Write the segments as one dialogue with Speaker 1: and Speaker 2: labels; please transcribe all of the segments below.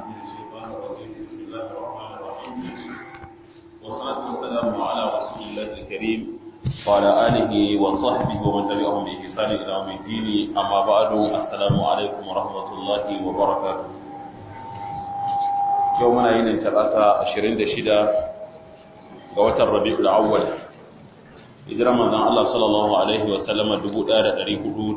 Speaker 1: من الشيطان الرجيم بسم الله الرحمن الرحيم والصلاة والسلام على رسول الله الكريم وعلى آله وصحبه ومن تبعهم بإحسان إلى يوم الدين أما بعد السلام عليكم ورحمة الله وبركاته يومنا ينن ثلاثة عشرين دشدة قوة الربيع الأول hijirar manzon Allah sallallahu alaihi wa sallama 1440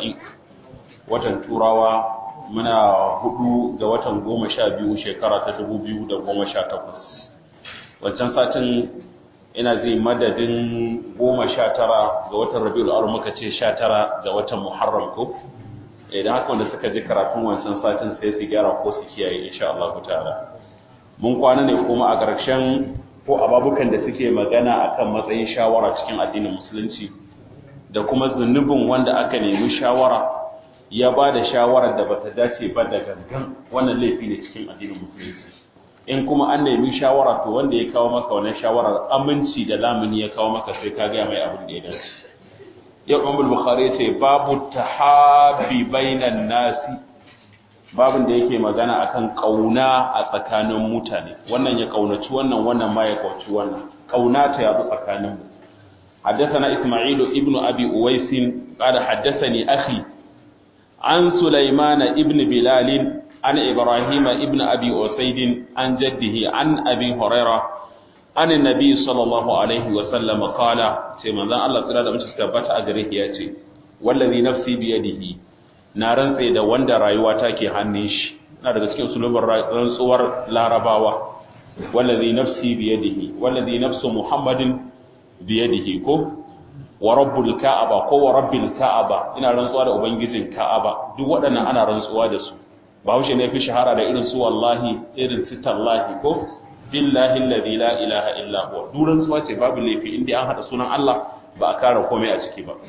Speaker 1: watan turawa muna hudu ga watan goma sha biyu shekara ta dubu biyu da goma sha takwas wancan satin ina zai madadin goma sha tara ga watan rabiul awwal muka ce sha tara ga watan muharram ko idan haka wanda suka ji karatun wancan satin sai su gyara ko su kiyaye insha Allah ta'ala mun kwana ne kuma a ƙarshen ko ababukan da suke magana akan matsayin shawara cikin addinin musulunci da kuma zunubin wanda aka nemi shawara ya ba da shawarar da bata dace ba da gangan wannan laifi ne cikin addinin musulunci in kuma an nemi shawara to wanda ya kawo maka wannan shawarar aminci da lamuni ya kawo maka sai ka gaya mai abin da ya dace yau Imam Bukhari ce babu tahabi bainan nasi babin da yake magana akan kauna a tsakanin mutane wannan ya kaunaci wannan wannan ma ya kauci wannan kauna ta yazo tsakanin mu حدثنا إسماعيل ابن أبي أويس قال حدثني أخي عن سليمان ابن بلال عن إبراهيم ابن أبي أسيد عن جده عن أبي هريرة عن النبي صلى الله عليه وسلم قال سيما ذا الله تعالى من تثبت أجره ياتي والذي نفسي بيده نارن سيدا وندا رايواتا كي هنيش na daga cikin sulubin rantsuwar larabawa wallazi nafsi biyadihi wallazi nafsu muhammadin biyadihi ko wa rabbul ka'aba ko wa rabbil ka'aba ina rantsuwa da ubangijin ka'aba duk waɗannan ana rantsuwa da su bahaushe ne fi shahara da irin su wallahi irin su tallahi ko billahi alladhi la ilaha illa huwa duk rantsuwa ce babu laifi inda an hada sunan Allah ba a kara komai a ciki ba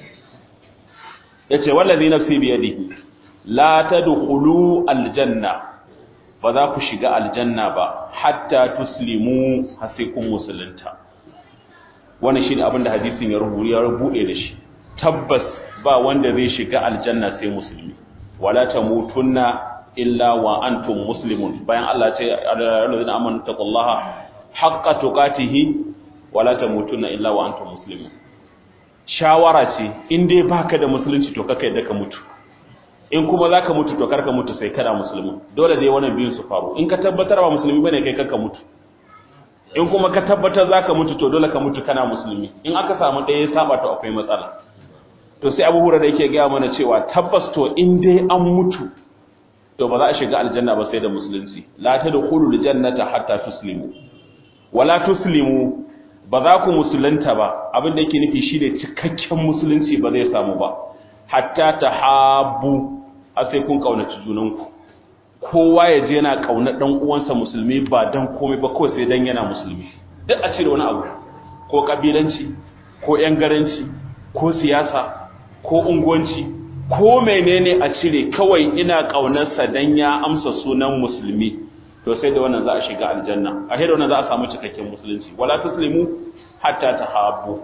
Speaker 1: yace wallazi nafsi bi yadihi la tadkhulu aljanna ba za ku shiga aljanna ba hatta tuslimu hasikun musulunta wannan shine abin da hadisin ya rubuta ya rubuce da shi tabbas ba wanda zai shiga aljanna sai musulmi wala tamutunna illa wa antum muslimun bayan Allah ya ce alladhina amanu taqullaha haqqa tuqatihi wala tamutunna illa wa antum muslimun shawara ce in dai baka da musulunci to kaka yadda ka mutu in kuma zaka mutu to karka mutu sai kana musulmi dole dai wannan biyun su faru in ka tabbatar ba musulmi bane kai kaka mutu in kuma ka tabbatar zaka mutu to dole ka mutu kana musulmi in aka samu ɗaya ya saba to akwai matsala to sai Abu Hurairah yake gaya mana cewa tabbas to in dai an mutu to ba za a shiga aljanna ba sai da musulunci la tadkhulul jannata hatta tuslimu wala tuslimu ba za ku musulunta ba abin da yake nufi shine cikakken musulunci ba zai samu ba hatta tahabbu a sai kun kaunaci junanku kowa ya je yana kauna dan uwansa musulmi ba dan komai ba kawai sai dan yana musulmi duk a cire wani abu ko kabilanci ko yan garanci ko siyasa ko unguwanci ko menene a cire kawai ina kaunarsa dan ya amsa sunan musulmi to sai da wannan za a shiga aljanna a da wannan za a samu cikakken musulunci wala tuslimu hatta tahabbu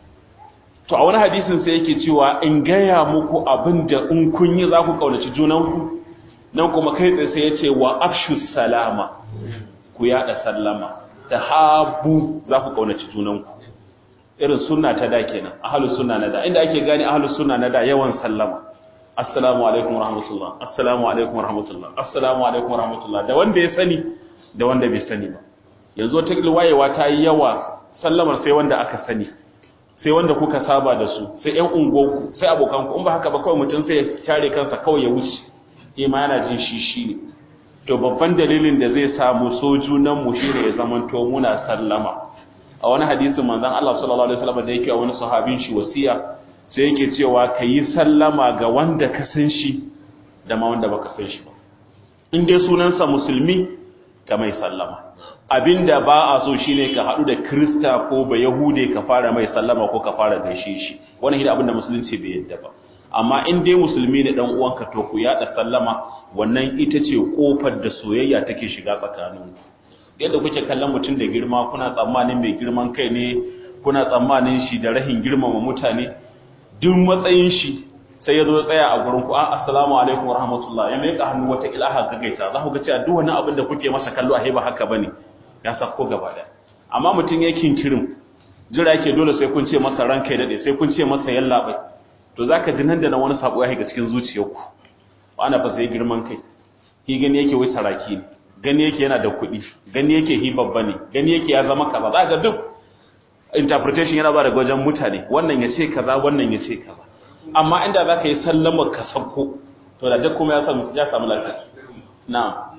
Speaker 1: to a wani hadisin sai yake cewa in gaya muku abin da in kun yi za ku kaunaci junanku nan kuma kai tsaye sai ya ce wa afshu salama ku yada sallama tahabbu za ku kaunaci junanku irin sunna ta da kenan ahlus sunna na da inda ake gane ahlus sunna na da yawan sallama assalamu alaikum warahmatullah assalamu alaikum warahmatullah assalamu alaikum warahmatullah da wanda ya sani da wanda bai sani ba yanzu ta wayewa ta yi yawa sallamar sai wanda aka sani sai wanda kuka saba da su sai ƴan unguwarku sai abokanku in ba haka ba kawai mutum sai ya share kansa kawai ya wuce eh ma yana jin shi shi ne to babban dalilin da zai samu sojunan mu shine ya zamanto muna sallama a wani hadisin manzon Allah sallallahu alaihi wasallam da yake a wani sahabin shi wasiya sai yake cewa ka yi sallama ga wanda ka san shi da ma wanda baka san shi ba in dai sunansa musulmi ka mai sallama abinda ba a so shine ka haɗu da krista ko ba yahude ka fara mai sallama ko ka fara gaishe shi wannan shine abinda musulunci bai yadda ba amma in dai musulmi ne dan uwanka to ku yada sallama wannan ita ce kofar da soyayya take shiga tsakaninku yadda kuke kallon mutum da girma kuna tsammanin mai girman kai ne kuna tsammanin shi da rahin girmama mutane duk matsayin shi sai ya zo ya tsaya a gurin ku assalamu alaikum wa rahmatullah ya mai hannu wata ilaha gagaita za ku ga cewa duk wani abin da kuke masa kallo a ba haka bane ya sako gaba da amma mutum ya kinkirin jira yake dole sai kun ce masa ranka ya dade sai kun ce masa yalla bai to zaka ji nan da nan wani sabo ya shiga cikin zuciyarku ana fa sai girman kai shi gani yake wai saraki ne gani yake yana da kuɗi gani yake hi babba ne gani yake ya zama kaza za ga duk interpretation yana ba daga wajen mutane wannan ya ce kaza wannan ya ce kaza amma inda za ka yi sallama ka sauko to da duk kuma ya samu ya samu lafiya na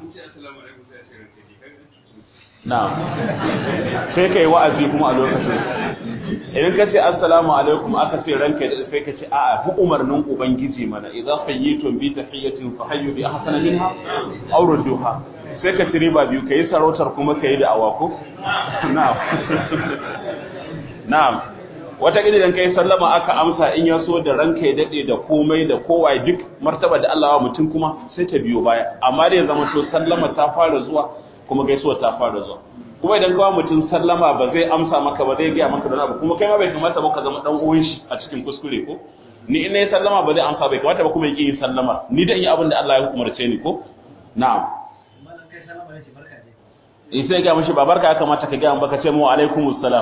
Speaker 1: na sai ka yi wa'azi kuma a lokacin idan ka ce assalamu alaikum aka ce ranka da sai ka ce a'a hu umarnin ubangiji mana idza fayyitum bi tahiyatin fa hayyu bi ahsana minha aw rudduha sai ka ci riba biyu kai sarautar kuma kai da awako na'am na'am wata gidi dan kai sallama aka amsa in ya so da ranka ya dade da komai da kowa duk martaba da Allah wa mutum kuma sai ta biyo baya amma da ya zama to sallama ta fara zuwa kuma gaisuwa ta fara zuwa kuma idan kawo mutum sallama ba zai amsa maka ba zai gaya maka da abu kuma kai ma bai kamata ba ka zama dan uwan shi a cikin kuskure ko ni in nayi sallama ba zai amsa bai kamata ba kuma yake yin sallama ni dan yi abin da Allah ya umarce ni ko na'am in sai ga mishi babarka ya kamata ka gaya baka ce mu alaikumus salam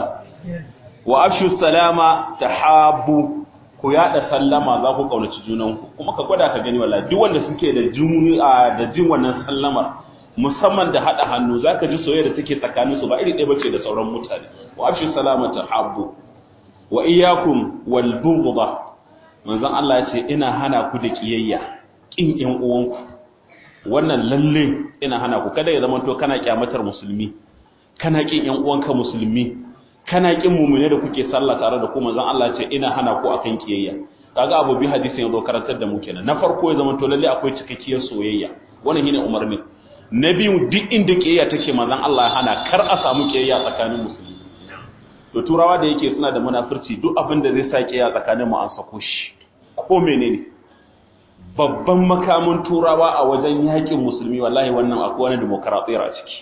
Speaker 1: wa afshu salama tahabbu ku yada sallama za ku kaunaci junanku kuma ka gwada ka gani wallahi duk wanda suke da jin da jin wannan sallamar musamman da hada hannu zaka ji soyayya da take tsakanin su ba iri ɗaya bace da sauran mutane wa afshu salama tahabbu wa iyyakum wal bughda manzon Allah ya ce ina hana ku da kiyayya kin ƴan uwanku wannan lalle ina hana ku kada ya zama to kana kyamatar musulmi kana kin ƴan uwanka musulmi kana kin mumune da kuke sallah tare da ku manzon Allah ce ina hana ku akan kiyayya kaga abu bi hadisin yazo karantar da mu kenan na farko ya zama to lalle akwai cikakkiyar soyayya wannan shine umarni na biyu duk inda kiyayya take manzon Allah ya hana kar a samu kiyayya tsakanin musulmi to turawa da yake suna da munafurci duk abin da zai sa kiyayya tsakanin mu an sako shi ko menene babban makamin turawa a wajen yakin musulmi wallahi wannan akwai wani demokaratiyya a ciki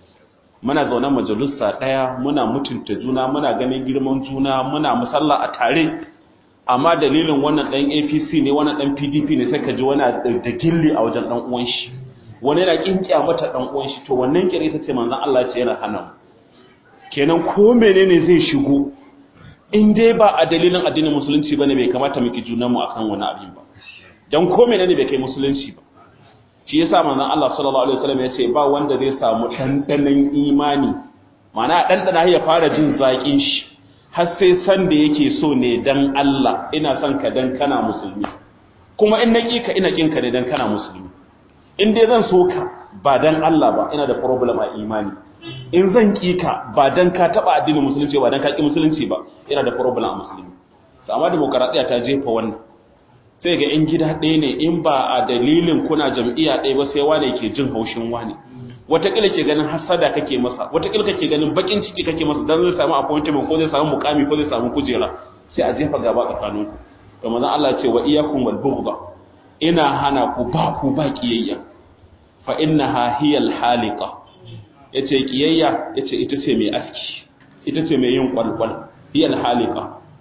Speaker 1: muna zaune majalisa ɗaya muna mutunta juna muna ganin girman juna muna musalla a tare amma dalilin wannan ɗan apc ne wannan ɗan pdp ne sai ka ji wani da gilli a wajen ɗan uwan shi wani yana kinkiya mata ɗan uwan shi to wannan kire ta ce manzon Allah ce yana hana mu kenan ko menene zai shigo in dai ba a dalilin addinin musulunci bane bai kamata mu ki junan mu akan wani abin ba dan ko menene bai kai musulunci ba shi yasa manzon Allah sallallahu alaihi wasallam ya ce ba wanda zai samu dandanan imani ma'ana dandana ya fara jin zakin shi har sai san da yake so ne dan Allah ina son ka dan kana musulmi kuma in naki ka ina kin ka ne dan kana musulmi in dai zan so ka ba dan Allah ba ina da problem a imani in zan ki ka ba dan ka taba addinin musulunci ba dan ka ki musulunci ba ina da problem a musulmi amma demokaradiya ta jefa wannan sai ga in gida ɗaya ne in ba a dalilin kuna jam'iyya ɗaya ba sai wane ke jin haushin wane wataƙila ke ganin hasada kake masa wataƙila kake ganin bakin ciki kake masa dan zai samu appointment ko zai samu mukami ko zai samu kujera sai a jefa gaba tsakanin ku to manzon Allah ce wa iyyakum wal bughda ina hana ku ba ku ba kiyayya fa innaha hiya al haliqa yace kiyayya yace ita ce mai aski ita ce mai yin kwalkwal hiya al haliqa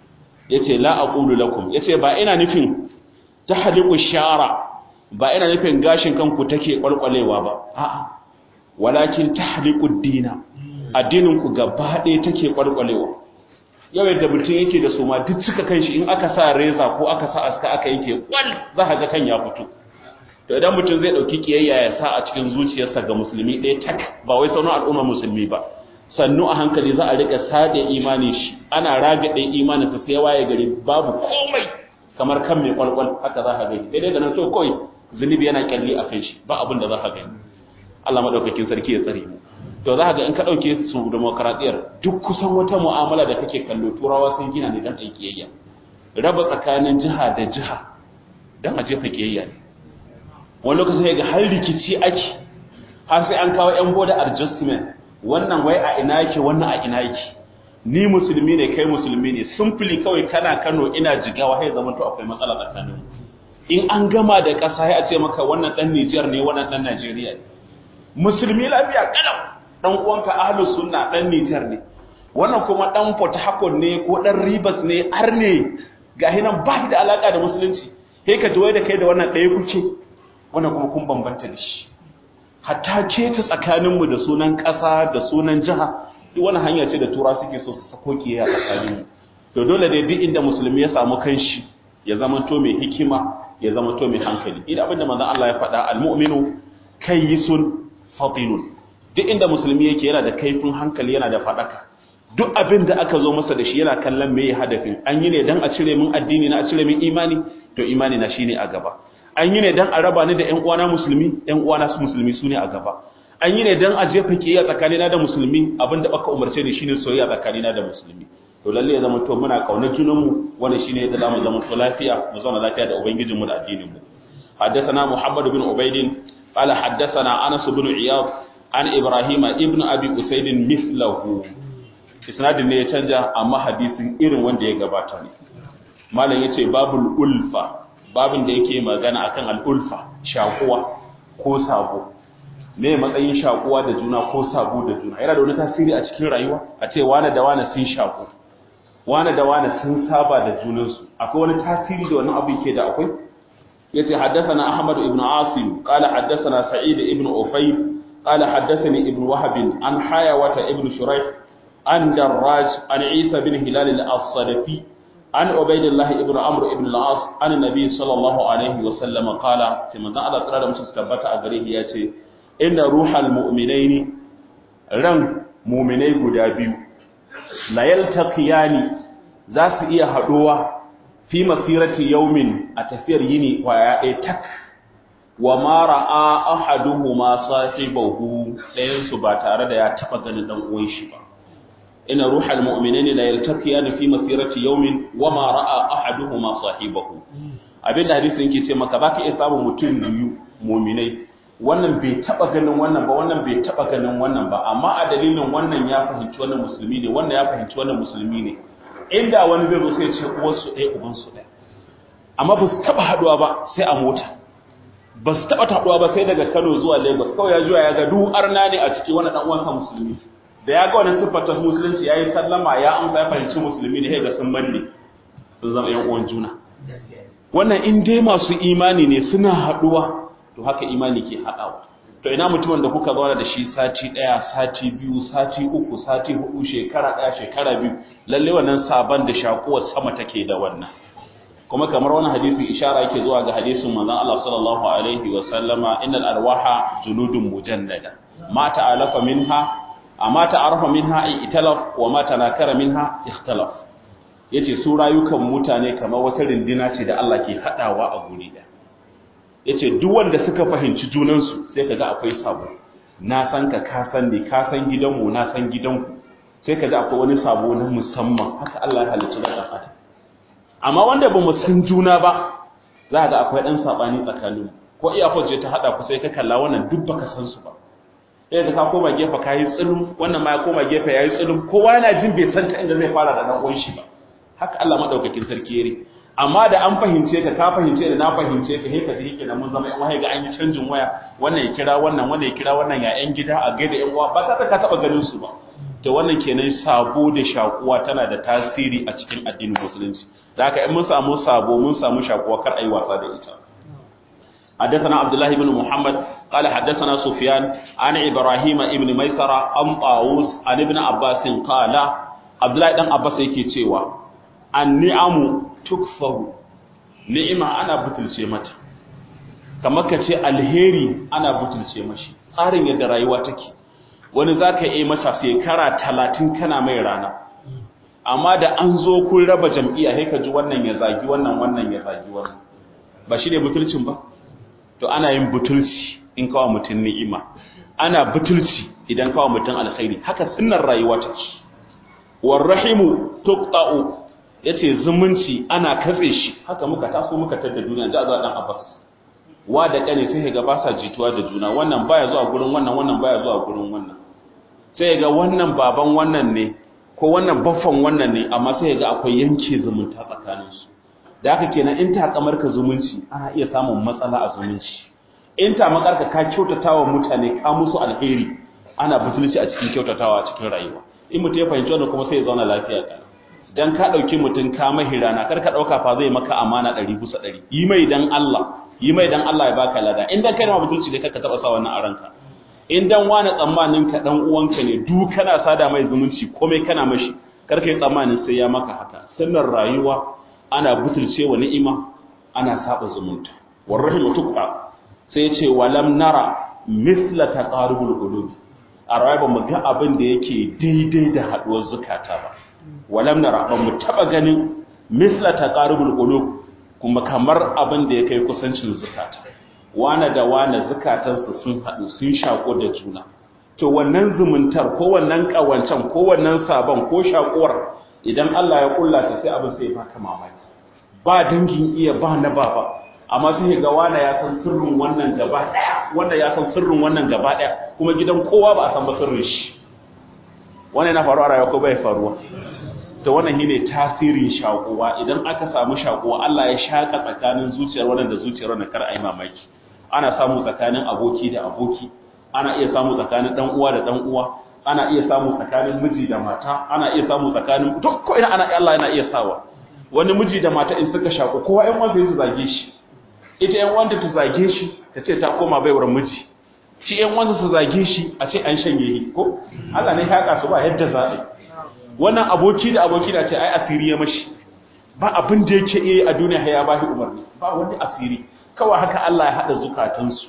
Speaker 1: yace la aqulu lakum yace ba ina nufin tahliqu shara ba ina nufin gashin kanku take kwalkwalewa ba a'a walakin tahliqu dina addinin ku gaba ɗaya take kwalkwalewa yau yadda mutum yake da suma duk suka kan shi in aka sa reza ko aka sa aska aka yanke kwal za ka ga kan ya fito to idan mutum zai dauki kiyayya ya sa a cikin zuciyarsa ga musulmi ɗaya tak ba wai sauran al'umma musulmi ba sannu a hankali za a rika sade imani shi ana ragaɗe imanin sa sai waye gari babu komai kamar kan mai kwalkwal haka za ka gani daidai da nan so kawai zunubi yana kyalli a kan shi ba abin da za ka gani Allah madaukakin sarki ya tsare mu to za ka ga in ka dauke su demokradiyar duk kusan wata mu'amala da kake kallo turawa sun gina ne dan aikiyayya raba tsakanin jiha da jiha dan a jefa kiyayya ne wani lokaci ga har rikici ake har sai an kawo yan border adjustment wannan wai a ina yake wannan a ina yake ni musulmi ne kai musulmi ne simply kawai kana Kano ina jigawa sai zaman to akwai matsala tsakanin in an gama da ƙasa sai a ce maka wannan dan Niger ne wannan dan Najeriya ne musulmi lafiya kalau dan uwanka ahlus sunna dan Niger ne wannan kuma dan Port Harcourt ne ko dan Rivers ne ar ne gahi nan ba da alaka da musulunci sai ka ji wai da kai da wannan ɗaya kuke wannan kuma kun bambanta da shi hatta ce ta tsakaninmu da sunan ƙasa da sunan jiha duk wani hanya ce da tura suke so su sako kiyaye a tsakaninmu to dole dai duk inda musulmi ya samu kanshi ya zama to mai hikima ya zama to mai hankali idan abin da manzon Allah ya faɗa almu'minu kayyisun fatinun duk inda musulmi yake yana da kaifin hankali yana da faɗaka duk abin da aka zo masa da shi yana kallon me hadafin an yi ne dan a cire min addini na a cire min imani to imani na shine a gaba an yi ne dan a raba ni da ƴan uwana musulmi ƴan uwana su musulmi su ne a gaba an yi ne dan a jefa kiyaya tsakanina da musulmi abin da baka umarce ni shine soyayya tsakanina da musulmi to lalle ya zama to muna kaunar junanmu wannan shine yadda zamu zama to lafiya mu zauna lafiya da ubangijinmu da addinin mu حدثنا محمد بن عبيد قال حدثنا انس بن عياض عن ابراهيم ابن ابي اسيد مثله isnadin ne ya canja amma hadisin irin wanda ya gabata ne malam yace babul ulfa babin da yake magana akan al ulfa shakuwa ko sabo me matsayin shakuwa da juna ko sabo da juna yana da wani tasiri a cikin rayuwa a ce wani da wani sun shaku wani da wani sun saba da junansu akwai wani tasiri da wannan abu yake da akwai yace haddathana ahmad ibn asim qala haddathana sa'id ibn ufayl qala haddathani ibn wahab an hayawata ibn shuraih عن دراج عن عيسى بن هلال الصدفي عن عبيد الله ابن عمرو ابن العاص عن النبي صلى الله عليه وسلم قال كما ذا الله تعالى musu tabbata a gare shi yace inna ruhal mu'minaini ran mu'minai guda biyu la yaltaqiyani za su iya haduwa fi masirati yawmin a tafiyar yini kwaya ɗaya tak wa ma ra'a ahaduhuma sahibahu ɗayan su ba tare da ya taba ganin dan uwan shi ba إن روح المؤمنين لا يلتقيان في مسيرة يوم وما رأى أحدهما صاحبه abin da hadisin yake ce maka baka iya samun mutum biyu muminai wannan bai taba ganin wannan ba wannan bai taba ganin wannan ba amma a dalilin wannan ya fahimci wannan musulmi ne wannan ya fahimci wannan musulmi ne inda wani zai zo sai ce uwarsu ɗaya ubansu ɗaya amma ba su taba haɗuwa ba sai a mota ba su taba haɗuwa ba sai daga Kano zuwa Lagos kawai ya juya ya ga duk arna ne a ciki wani dan uwansa musulmi da ya ga wannan siffar ta musulunci ya yi sallama ya amsa ya fahimci musulmi ne ga sun manne sun zama yan uwan juna wannan in dai masu imani ne suna haɗuwa to haka imani ke haɗawa to ina mutumin da kuka zauna da shi sati ɗaya sati biyu sati uku sati hudu shekara ɗaya shekara biyu lalle wannan sabon da shakuwar sama take da wannan kuma kamar wani hadisi ishara yake zuwa ga hadisin manzon Allah sallallahu alaihi wa sallama innal arwaha junudun mujannada ma ta'alafa minha amma ta'arafa minha italaf wa ma tanakara minha ikhtalaf yace su rayukan mutane kamar wata rindina ce da Allah ke hadawa a guri da yace duk wanda suka fahimci junan su sai kaga akwai sabo na san ka ka san ni ka san gidanmu na san gidanku sai kaga akwai wani sabo na musamman haka Allah ya halicci da adam amma wanda ba mu san juna ba za ga akwai dan sabani tsakaninmu ko iya je ta hada ku sai ka kalla wannan duk baka san su ba sai da ka koma gefe ka yi tsulum wannan ma ya koma gefe ya yi tsulum kowa yana jin bai san ta inda zai fara da dan uwan shi ba haka Allah madaukakin sarki yare amma da an fahimce ka ka fahimce da na fahimce ka heka da yake da mun zama yan waya ga an yi canjin waya wannan ya kira wannan wannan ya kira wannan ya yan gida a gaida yan uwa ba ta ka taba ganin su ba to wannan kenan sabo da shakuwa tana da tasiri a cikin addinin musulunci da haka in mun samu sabo mun samu shakuwa kar ayi wasa da ita حدثنا عبد الله بن محمد قال حدثنا سفيان عن إبراهيم ابن ميسرة عن طاووس عن ابن عباس قال عبد الله بن عباس yake cewa النعم تكفر ni'ima ana butulce mata kamar ka ce alheri ana butulce mashi tsarin yadda rayuwa take wani zaka yi masa shekara talatin kana mai rana amma da an zo kun raba jam'iyya sai ka ji wannan ya zagi wannan wannan ya zagi wannan ba shi ne butulcin ba to ana yin butulci in kawo mutum ni'ima ana butulci idan kawo mutum alkhairi haka sunnar rayuwa ta ce warrahimu tuqta'u yace zumunci ana katse shi haka muka taso muka tada duniya da azan abbas wa da kane sai ga ba sa jituwa da juna wannan baya zuwa gurin wannan wannan baya zuwa gurin wannan sai ga wannan baban wannan ne ko wannan baffan wannan ne amma sai ga akwai yanke zumunta tsakaninsu da haka kenan in ta kamar ka zumunci ana iya samun matsala a zumunci in ta makarka ka kyautatawa mutane ka musu alheri ana butulci a cikin kyautatawa a cikin rayuwa in mutum ya fahimci wannan kuma sai ya zauna lafiya ka dan ka dauki mutun ka mahirana kar ka dauka fa zai maka amana 100 bisa 100 yi mai dan Allah yi mai dan Allah ya baka lada in dan kai ma mutunci da kaka taba sa wannan a ranka in dan wani tsammanin ka dan uwanka ne du kana sada mai zumunci komai kana mashi kar kai tsammanin sai ya maka haka sannan rayuwa ana butulce wa ni'ima ana saba zumunta warrahimu tuqa sai ya ce walam nara misla taqarubul qulub a rayuwa mu ga abin da yake daidai da haduwar zukata ba walam nara ba mu taba ganin misla taqarubul qulub kuma kamar abin da ya kai kusancin zukata wane da wane zukatansu sun haɗu sun shaƙo da juna to wannan zumuntar ko wannan ƙawancen ko wannan sabon ko shaƙuwar idan Allah ya kulla ta sai abin sai baka mamaki ba dangin iya ba na baba amma sai ga wane ya san sirrin wannan gaba ɗaya wanda ya san sirrin wannan gaba ɗaya kuma gidan kowa ba a san ba sirrin shi wannan yana faruwa a rayuwa ko bai faruwa to wannan shine tasirin shakuwa idan aka samu shakuwa Allah ya shaka tsakanin zuciyar wannan da zuciyar wannan kar ai mamaki ana samu tsakanin aboki da aboki ana iya samu tsakanin dan uwa da dan uwa ana iya samu tsakanin miji da mata ana iya samu tsakanin duk ko ina ana Allah yana iya sawa wani miji da mata in suka shaku kowa ƴan wanda su zage shi ita ƴan wanda ta zage shi ta ce ta koma baiwar miji shi ƴan wanda su zage shi a ce an shanye shi ko Allah ne ya haka su ba yadda za a yi wannan aboki da aboki da ce ai asiri ya mashi ba abin da yake iya a duniya ya ba shi umarni ba wani asiri kawai haka Allah ya hada zukatansu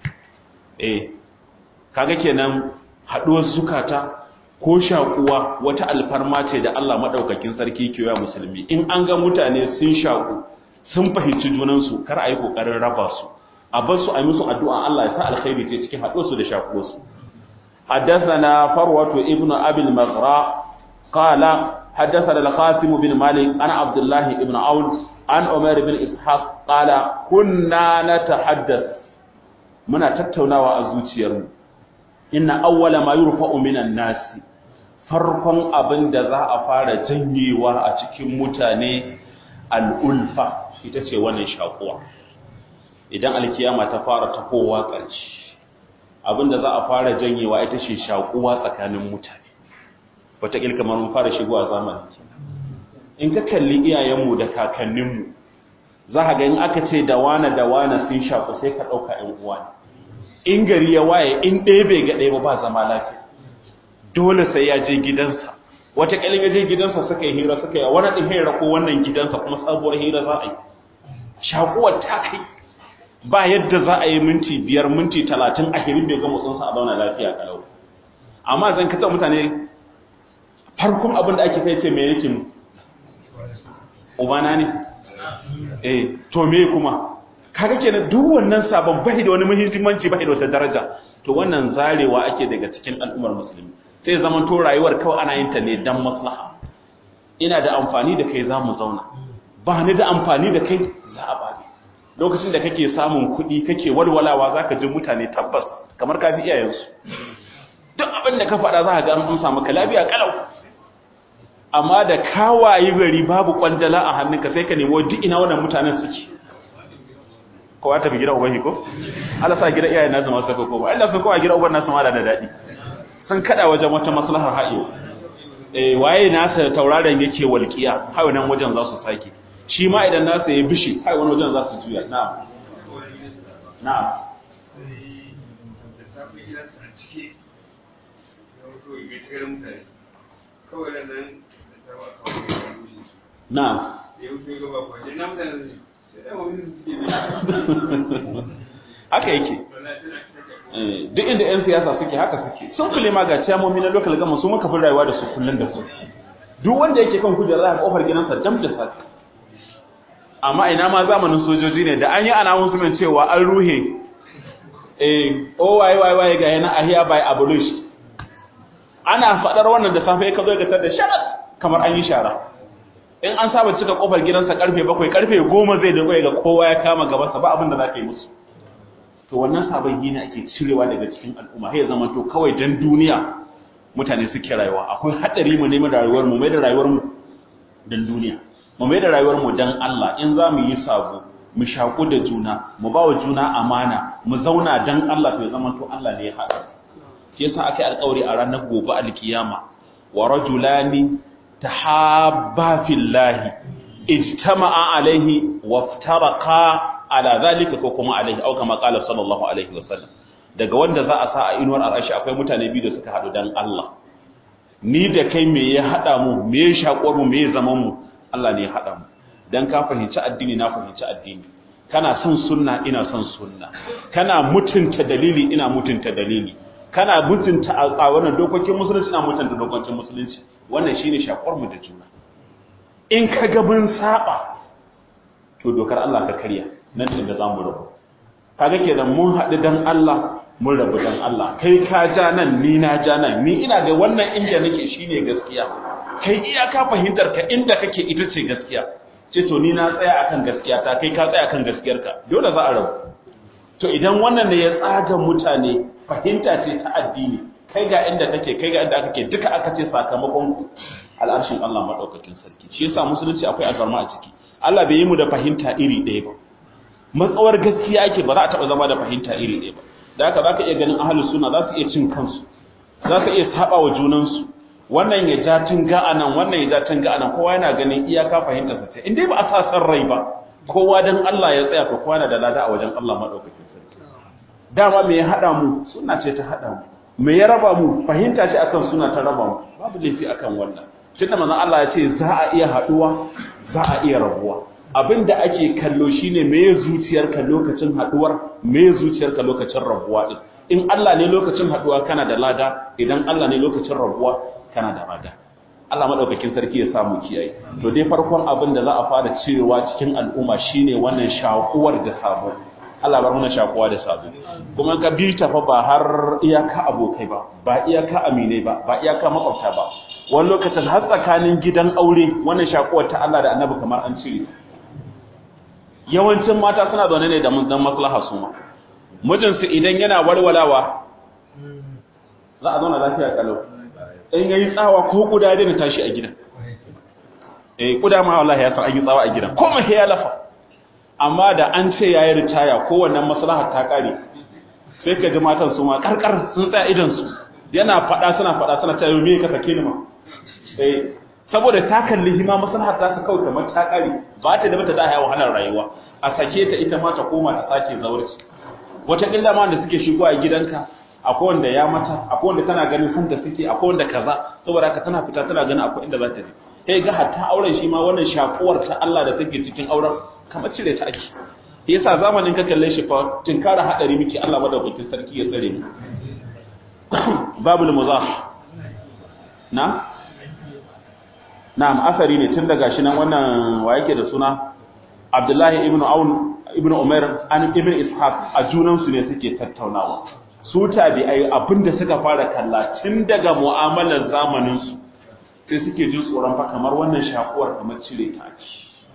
Speaker 1: eh kaga kenan haduwar zukata ko shakuwa wata alfarma ce da Allah madaukakin sarki ke wa musulmi in an ga mutane sun shaku sun fahimci junansu kar a yi kokarin raba su a bar su a yi musu addu'a Allah ya sa alkhairi ce cikin haduwar su da shakuwar su حدثنا فروة ابن أبي المغراء قال حدثنا القاسم بن مالك عن عبد الله بن عون عن عمر بن إسحاق قال كنا نتحدث منا تتوناوا أزوتيرم إن أول ما يرفع من الناس farkon abin da za a fara janyewa a cikin mutane al'ulfa ita ce wannan shakuwa idan alkiyama ta fara tahowa ƙarshe abin da za a fara janyewa ita ce shakuwa tsakanin mutane wataƙil kamar mun fara shigowa zamani in ka kalli iyayenmu da kakanninmu za ka ga in aka ce da wane da wane sun shaku sai ka ɗauka ‘yan uwa ne in gari ya waye in ɗaya bai ga ɗaya ba ba zama lafiya dole sai ya je gidansa wataƙilin ya je gidansa suka yi hira suka yi wani ɗin hira ko wannan gidansa kuma sabuwar hira za a yi shakuwar ta kai ba yadda za a yi minti biyar minti talatin a hirin bai ga motsinsa a zauna lafiya kalau amma zan kasa mutane farkon abin da ake kai ce mai yake mu ubana ne eh to me kuma kaga kenan duk wannan sabon bai da wani muhimmanci bai da wata daraja to wannan zarewa ake daga cikin al'ummar musulmi sai zaman to rayuwar kawai ana yin ta ne dan maslaha ina da amfani da kai za mu zauna ba ni da amfani da kai za a ba lokacin da kake samun kuɗi kake walwalawa zaka ji mutane tabbas kamar ka fi iyayensu duk abin da ka faɗa za ka ga an samu ka lafiya kalau amma da kawaye gari babu kwandala a hannunka sai ka nemo duk ina wannan mutanen suke kowa tafi gida ubangi ko Allah sa gida iyayen nasu masu ko ba Allah sun kowa gida uban nasu ma da daɗi sun kada wajen wata maslahar haɗe eh waye nasa tauraron yake walƙiya hawa nan wajen za su sake shi ma idan nasa ya bishi hawa wani wajen za su juya na'am na'am Na'am. Haka yake. Duk inda 'yan siyasa suke haka suke. Sun kule ma ga ciyamomi na local gama su muka fi rayuwa da su kullum da su. Duk wanda yake kan kujera za a kofar gidansa dam da safe. Amma ina ma zamanin sojoji ne da an yi announcement cewa an ruhe eh oh wai wai wai ga yana ahiya by abolish. Ana faɗar wannan da safe ka zo ga tar da sharat kamar an yi shara. in an saba cika kofar gidansa karfe bakwai karfe goma zai dago ga kowa ya kama gabansa ba abin da za ka yi musu to wannan sabon gina ake cirewa daga cikin al'umma sai ya zama to kawai dan duniya mutane suke rayuwa akwai hadari mu neman rayuwar mu mai da rayuwar mu dan duniya mu mai da rayuwar mu dan Allah in za mu yi sabo mu shaku da juna mu ba wa juna amana mu zauna dan Allah to ya zama to Allah ne ya haɗa shi yasa aka yi alƙawari a ranar gobe alkiyama wa rajulani tahabba fillahi ijtama'a alaihi waftaraqa ala zalika ko kuma alaihi au kama qala sallallahu alaihi wasallam daga wanda za a sa a inuwar arashi akwai mutane biyu da suka hadu dan Allah ni da kai me ya hada mu me ya shakuwar mu me ya zaman mu Allah ne ya hada mu dan ka fahimci addini na fahimci addini kana son sunna ina son sunna kana mutunta dalili ina mutunta dalili kana mutunta a wannan dokokin musulunci ina mutunta dokokin musulunci wannan shine shakuwar mu da juna in ka ga mun saba to dokar Allah ka karya nan da zamu rabu kaga kenan mun haɗu dan Allah mun rabu dan Allah kai ka ja nan ni na ja nan ni ina ga wannan inda nake shine gaskiya kai iyaka fahimtar ka inda kake ita ce gaskiya ce to ni na tsaya akan gaskiya ta kai ka tsaya akan gaskiyarka dole za a rabu to idan wannan ne ya tsaga mutane fahimta ce ta addini kai ga inda kake kai ga inda kake duka aka ce sakamakon al'arshin Allah madaukakin sarki shi yasa musulunci akwai azarma a ciki Allah bai yi mu da fahimta iri ɗaya ba matsawar gaskiya ake ba za a taɓa zama da fahimta iri ɗaya ba da haka za ka iya ganin ahalus suna za su iya cin kansu za su iya saba wa junansu wannan ya ja tunga a nan wannan ya ja tunga a nan kowa yana ganin iyaka fahimta sa in dai ba a sa san rai ba kowa dan Allah ya tsaya to kowa na da lada a wajen Allah madaukakin sarki dama me ya hada mu suna ce ta hada mu me ya raba mu fahimta ce akan suna ta raba mu babu laifi akan wannan tunda manzon Allah ya ce za a iya haduwa za a iya rabuwa abin da ake kallo shine me zuciyarka lokacin haduwar me zuciyarka lokacin rabuwa din in Allah ne lokacin haduwa kana da lada idan Allah ne lokacin rabuwa kana da lada Allah madaukakin sarki ya samu kiyaye to dai farkon abin da za a fara cirewa cikin al'umma shine wannan shakuwar da sabo Allah bar mana shakuwa da sabo kuma ka bi ta fa ba har iyaka abokai ba ba iyaka aminai ba ba iyaka makwabta ba wani lokacin har tsakanin gidan aure wannan shakuwar ta Allah da Annabi kamar an cire yawancin mata suna zaune ne da dan maslaha su ma mijinsu idan yana walwalawa za a zauna lafiya kalau in yayi tsawa ko kuda da tashi a gidan eh kuda ma wallahi ya san an yi tsawa a gidan ko mai ya lafa amma da an ce yayi ritaya ko wannan maslahar ta kare sai ka ji matan su ma karkar sun tsaya idan su yana fada suna fada suna ta me ka sake ni ma eh saboda ta kalli hima maslahar ta kawai kamar ta kare ba ta da bata da haya wahalar rayuwa a sake ta ita ma ta koma ta sake zaurci wata illa ma da suke shigo a gidanka akwai wanda ya mata akwai wanda tana ganin san da suke akwai wanda kaza saboda haka tana fita tana ganin akwai inda za ta je sai ga hatta auren shi ma wannan shakuwar ta Allah da take cikin auren kamar cire ta ake yasa zamanin ka kalle shi fa tinkara hadari miki Allah madaukakin sarki ya tsare mu babul muzah na na'am asari ne tun daga shi nan wannan wa yake da suna Abdullahi ibn Aun ibn Umar an ibn Ishaq a junan su ne suke tattaunawa su tabi'ai abinda suka fara kalla tun daga mu'amalar zamanin su sai suke jin tsoron fa kamar wannan shakuwar kamar cire ta ake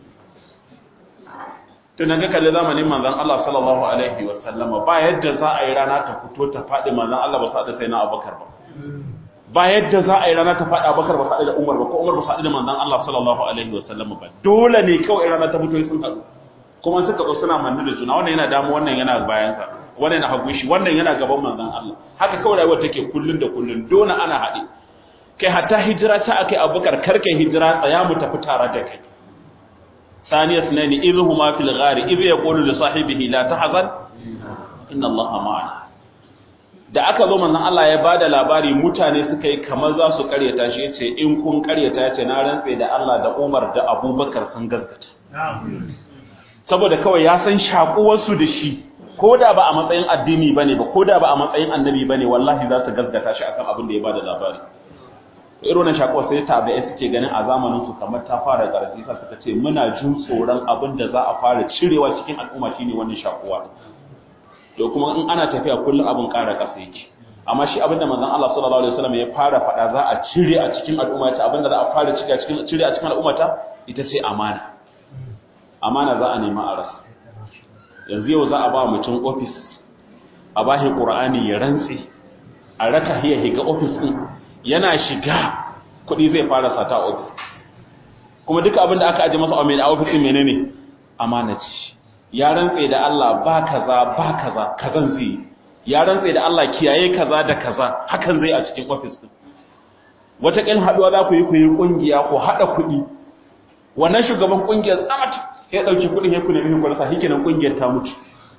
Speaker 1: tun ga kalli zamanin manzon Allah sallallahu alaihi wa sallama ba yadda za a yi rana ta fito ta faɗi manzon Allah ba sa da sai na Abubakar ba ba yadda za a yi rana ta faɗi Abubakar ba sa da Umar ba ko Umar ba sa da manzon Allah sallallahu alaihi wa sallama ba dole ne kawai rana ta fito sun haɗu kuma suka zo suna manne da juna wannan yana damu wannan yana bayan sa wannan yana hagu shi wannan yana gaban manzon Allah haka kawai rayuwar take kullun da kullun dole ana haɗe kai hatta hijira ta akai Abubakar karkai hijira tsaya mu tafi tare da kai ثانية اثنين إذ هما في الغار إذ يقول لصاحبه لا تحزن إن الله معنا da aka zo manzon Allah ya bada labari mutane suka yi kamar za su karyata shi yace in kun karyata yace na rantse da Allah da Umar da Abubakar sun gaskata saboda kawai ya san shakuwar su da shi koda ba a matsayin addini bane ba koda ba a matsayin annabi bane wallahi za su gaskata shi akan abin da ya bada labari irin wannan shakuwa sai tabi'ai suke ganin a zamanin su kamar ta fara ƙarfi sa suka ce muna jin tsoron abin da za a fara cirewa cikin al'umma shine wannan shakuwa to kuma in ana tafiya kullum abin ƙara ƙasa yake amma shi abin da manzon Allah sallallahu alaihi wasallam ya fara faɗa za a cire a cikin al'umma ta abin da za a fara cire a cikin cire a cikin al'umma ta ita ce amana amana za a nema a rasa yanzu yau za a ba mutum office a bashi qur'ani ya rantsi a raka hiya higa office din yana shiga kuɗi zai fara sata a ofis kuma duka abin da aka aje masa a mai ofisin menene amana ce ya rantse da Allah ba kaza ba kaza kazan zai ya rantse da Allah kiyaye kaza da kaza hakan zai a cikin ofis din wataƙil haɗuwa za ku yi ku yi ƙungiya ko haɗa kuɗi wannan shugaban ƙungiyar tsamat ya ɗauki kuɗin ya ku nemi ku rasa hikinan ƙungiyar ta mutu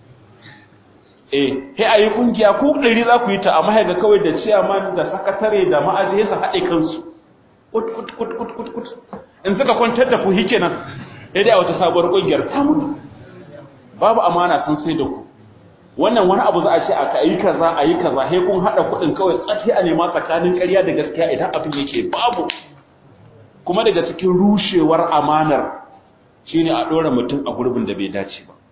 Speaker 1: eh sai a yi ƙungiya ku ɗari za ku yi ta amma ga kawai da ciyaman da sakatare da ma'aji su haɗe kansu kut kut kut kut kut kut in suka kwantar da ku hikinan sai dai a wata sabuwar ƙungiyar ta mutu babu amana sun sai da ku wannan wani abu za a ce aka yi kaza a yi kaza sai kun haɗa kuɗin kawai tsafi a nema tsakanin ƙarya da gaskiya idan abin yake babu kuma daga cikin rushewar amanar shine a ɗora mutum a gurbin da bai dace ba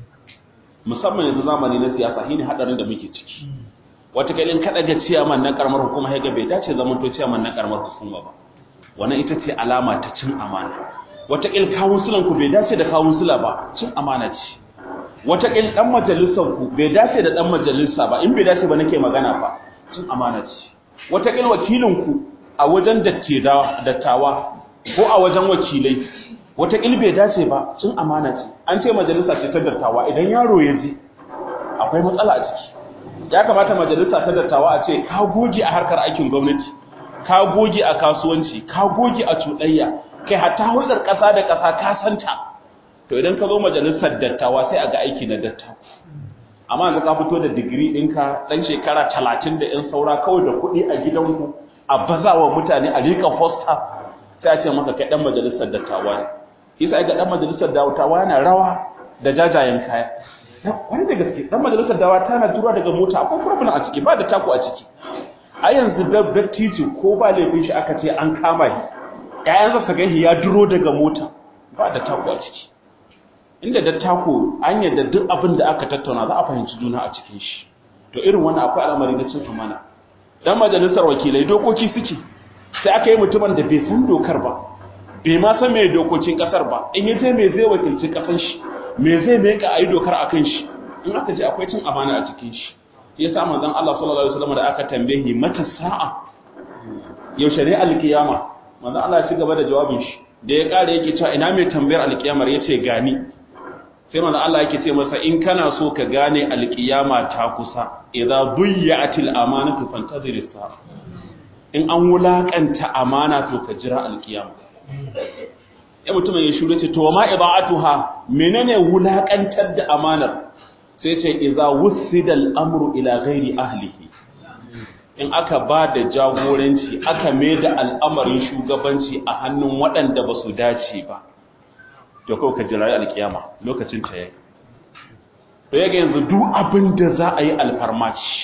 Speaker 1: musamman yanzu zamani na siyasa shine hadarin da muke ciki wata kalin kada ga ciyaman na karamar hukuma ya ga bai dace zaman to ciyaman na karamar hukuma ba wannan ita ce alama ta cin amana wata kil kawunsulan ku bai dace da kawunsula ba cin amana ce wata kil dan majalisar ku bai dace da dan majalisa ba in bai dace ba nake magana fa cin amana ce wata kil wakilin ku a wajen dattawa ko a wajen wakilai wata kil bai dace ba cin amana ce an ce majalisa ce ta dattawa idan yaro ya je akwai matsala a ciki ya kamata majalisa ta dattawa a ce ka goge a harkar aikin gwamnati ka goge a kasuwanci ka goge a cuɗayya kai hatta hulɗar ƙasa da ƙasa ka santa to idan ka zo majalisar dattawa sai a ga aiki na dattawa amma yanzu ka fito da digiri ɗinka ɗan shekara talatin da ‘yan saura kawai da kuɗi a gidanku a bazawa mutane a rika fosta sai a ce maka kai ɗan majalisar dattawa ne isa ga dan majalisar dawawa yana rawa da jajayen kaya wani da gaske dan majalisar dawa tana tura daga mota akwai problem a ciki ba da tako a ciki a yanzu da dattijo ko ba laifin shi aka ce an kama shi ƴaƴan sa gani ya duro daga mota ba da tako a ciki inda da tako an yadda duk abin da aka tattauna za a fahimci juna a cikin shi to irin wannan akwai al'amari na cin amana dan majalisar wakilai dokoki suke sai aka yi mutumin da bai san dokar ba bai ma san mai dokokin kasar ba in ya je mai zai wakilci kasan shi me zai mai ka ayi dokar akan shi in aka ce akwai cin amana a cikin shi ya sa manzon Allah sallallahu alaihi wasallam da aka tambaye mata sa'a yaushe ne alkiyama manzon Allah ya ci gaba da jawabin shi da ya kare yake cewa ina mai tambayar alkiyamar yace gani sai manzon Allah yake ce masa in kana so ka gane alkiyama ta kusa idza duyya'atil amanatu fantazir as in an wulakanta amana to ka jira alkiyama ya mutumin ya shuru ce to ma iba'atuha menene wulakantar da amanar sai ce idza wusida al-amru ila ghairi ahlihi in aka ba da jagoranci aka mai da al'amarin shugabanci a hannun waɗanda ba su dace ba to kawai ka jira alkiyama lokacin ta yayi to yaga yanzu duk abin da za a yi alfarmaci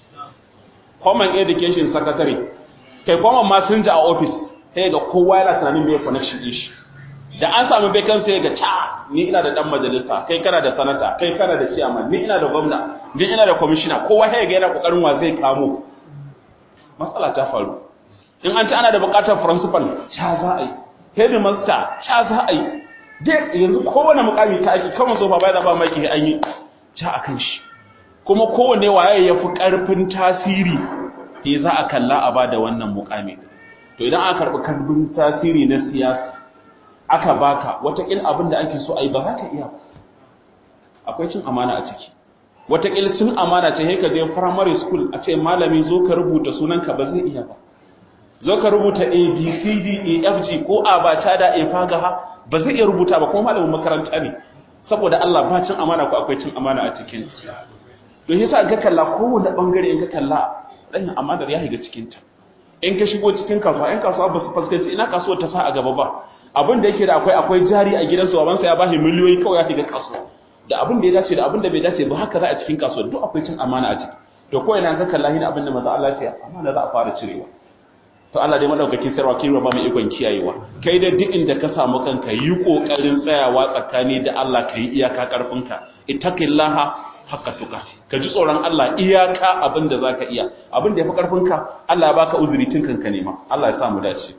Speaker 1: common education secretary kai common messenger a office sai ga kowa yana tunanin me connection din shi da an samu vacancy sai ga ta ni ina da dan majalisa kai kana da sanata kai kana da chairman ni ina da gwamna ni ina da commissioner kowa sai ga yana kokarin wa zai kamo matsala ta faru in an ci ana da bukatar principal cha za a yi headmaster cha za a yi dai yanzu kowane mukami ta aiki kamar sofa bai da ba mai an yi cha akan shi kuma kowane waye ya fi karfin tasiri sai za a kalla a bada wannan mukami to idan aka karɓi karbin tasiri na siyasa aka baka watakil abin da ake so a yi ba za ka iya akwai cin amana a ciki watakil cin amana ce ka je primary school a ce malami zo ka rubuta sunanka ba zai iya ba zo ka rubuta a b c d e f g ko a ba ta da a faga ha ba zai iya rubuta ba kuma malamin makaranta ne saboda Allah ba cin amana ko akwai cin amana a cikin to yasa ga kalla kowanne bangare in ka kalla dan amanar ya shiga cikin ta in ka shigo cikin kasuwa in kasuwa ba su fuskanci ina kasuwar ta sa a gaba ba abin da yake da akwai akwai jari a gidansu babansa ya bashi miliyoyi kawai ya shiga kasuwa da abin da ya dace da abin da bai dace ba haka za a cikin kasuwa duk akwai cin amana a ciki to ko ina ka kalla hin abin da manzo Allah ya amana za a fara cirewa to Allah dai madaukakin sarwa kai ba mu ikon kiyayewa kai da duk inda ka samu kanka yi kokarin tsayawa tsakani da Allah kai iyaka karfinka ittaqillaha haqqa tuqati ka ji tsoron Allah iyaka abin da zaka iya abin da yafi karfinka Allah ya baka uzuri tun kanka nema Allah ya sa mu dace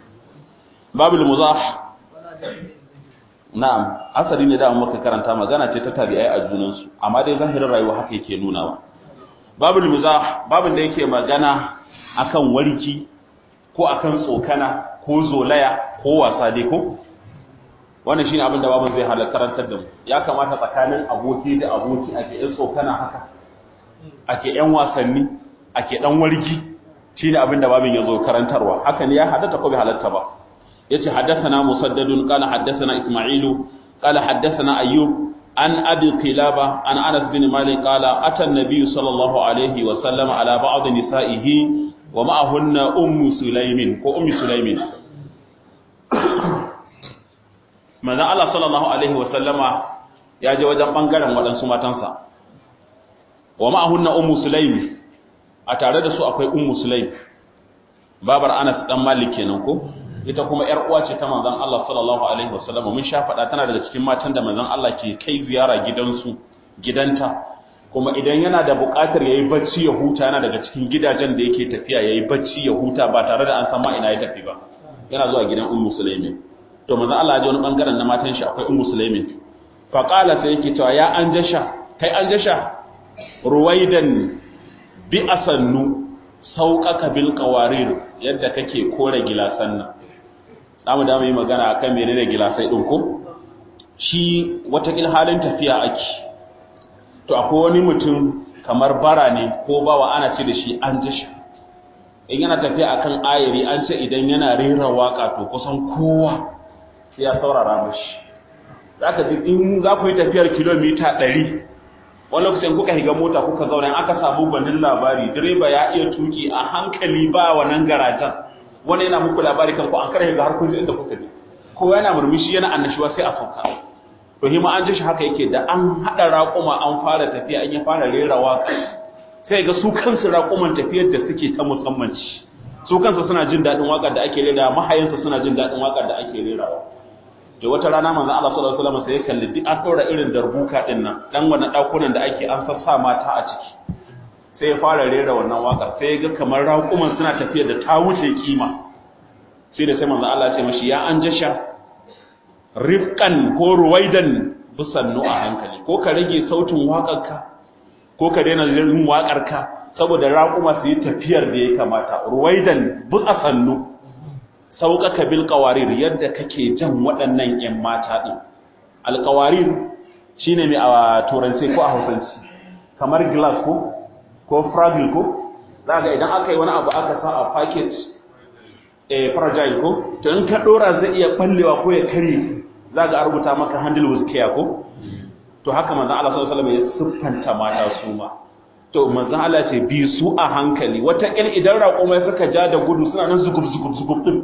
Speaker 1: babul muzah na'am asali ne da muka karanta magana ce ta tabi'ai a junan su amma dai zahirin rayuwa haka yake nunawa babul muzah babin da yake magana akan warki ko akan tsokana ko zolaya ko wasa dai ko wannan shine abin da babin zai halar karantar da mu ya kamata tsakanin aboki da aboki ake yan tsokana haka ake yan wasanni ake dan wargi shine abin da babin yazo karantarwa haka ne ya halatta ko bai halatta ba yace haddathana musaddadun qala haddathana isma'ilu qala haddathana ayyub an abi qilaba an anas bin malik qala ata an-nabiy sallallahu alaihi wa sallam ala ba'd nisa'ihi wa ma'ahunna ummu sulaimin ko ummu sulaimin manzon Allah sallallahu alaihi wa sallama ya je wajen bangaren waɗansu matansa wa ma'ahunna ummu sulaim a tare da su akwai ummu sulaim babar Anas dan Malik kenan ko ita kuma yar uwa ce ta manzon Allah sallallahu alaihi wa sallama mun sha faɗa tana daga cikin matan da manzon Allah ke kai ziyara gidansu gidanta kuma idan yana da buƙatar yayi bacci ya huta yana daga cikin gidajen da yake tafiya yayi bacci ya huta ba tare da an san ma ina ya tafi ba yana zuwa gidan ummu sulaimin to manzon Allah ya ji wani bangaren na matan shi akwai ummu sulaimin fa qala sai yake cewa ya an jasha kai an jasha ruwaidan bi asannu sauƙaƙa bil qawarir yadda kake kore gilasan nan zamu da mu yi magana akan menene gilasai din ko shi wata halin tafiya ake to akwai wani mutum kamar bara ne ko bawa ana ce da shi an jasha in yana tafiya akan ayari an ce idan yana rera waka to kusan kowa sai ya saurara mashi zaka ji in za ku yi tafiyar kilomita 100 wani lokacin kuka higa mota kuka zauna aka samu gwanin labari direba ya iya tuki a hankali ba wannan garajan wani yana muku labari kan ku an kare ga har kun ji inda kuka je ko yana murmushi yana annashuwa sai a sauka to hima an ji shi haka yake da an hada raƙuma an fara tafiya an ya fara rera waka sai ga su kansu raƙuman tafiyar da suke ta musamman ci su kansu suna jin daɗin waƙar da ake rera mahayansu suna jin daɗin waƙar da ake rerawa to wata rana manzo Allah sallallahu alaihi wasallam sai ya kalli duk an ɗora irin darbuka din nan dan wannan ɗakunan da ake an sassa mata a ciki sai ya fara rera wannan waƙar sai ya ga kamar raƙuman suna tafiyar da ta wuce kima sai da sai manzo Allah ya ce mashi ya an jasha rifqan ko ruwaidan bisannu a hankali ko ka rage sautin waƙarka ko ka daina yin waƙarka saboda raƙuma su yi tafiyar da ya kamata ruwaidan bi sannu sauƙaƙa bil qawarir yadda kake jan waɗannan ƴan mata din al qawarir shine mai a turanci ko a hausanci kamar glass ko ko fragile ko zaka idan aka yi wani abu aka sa a packet eh fragile ko to in ka dora zai iya ballewa ko ya kare zaka a rubuta maka handle with care ko to haka manzon Allah sallallahu alaihi wasallam ya siffanta mata su ma to manzon Allah ce bi su a hankali wata kil idan raƙumai suka ja da gudu suna nan zugub zugub zugub din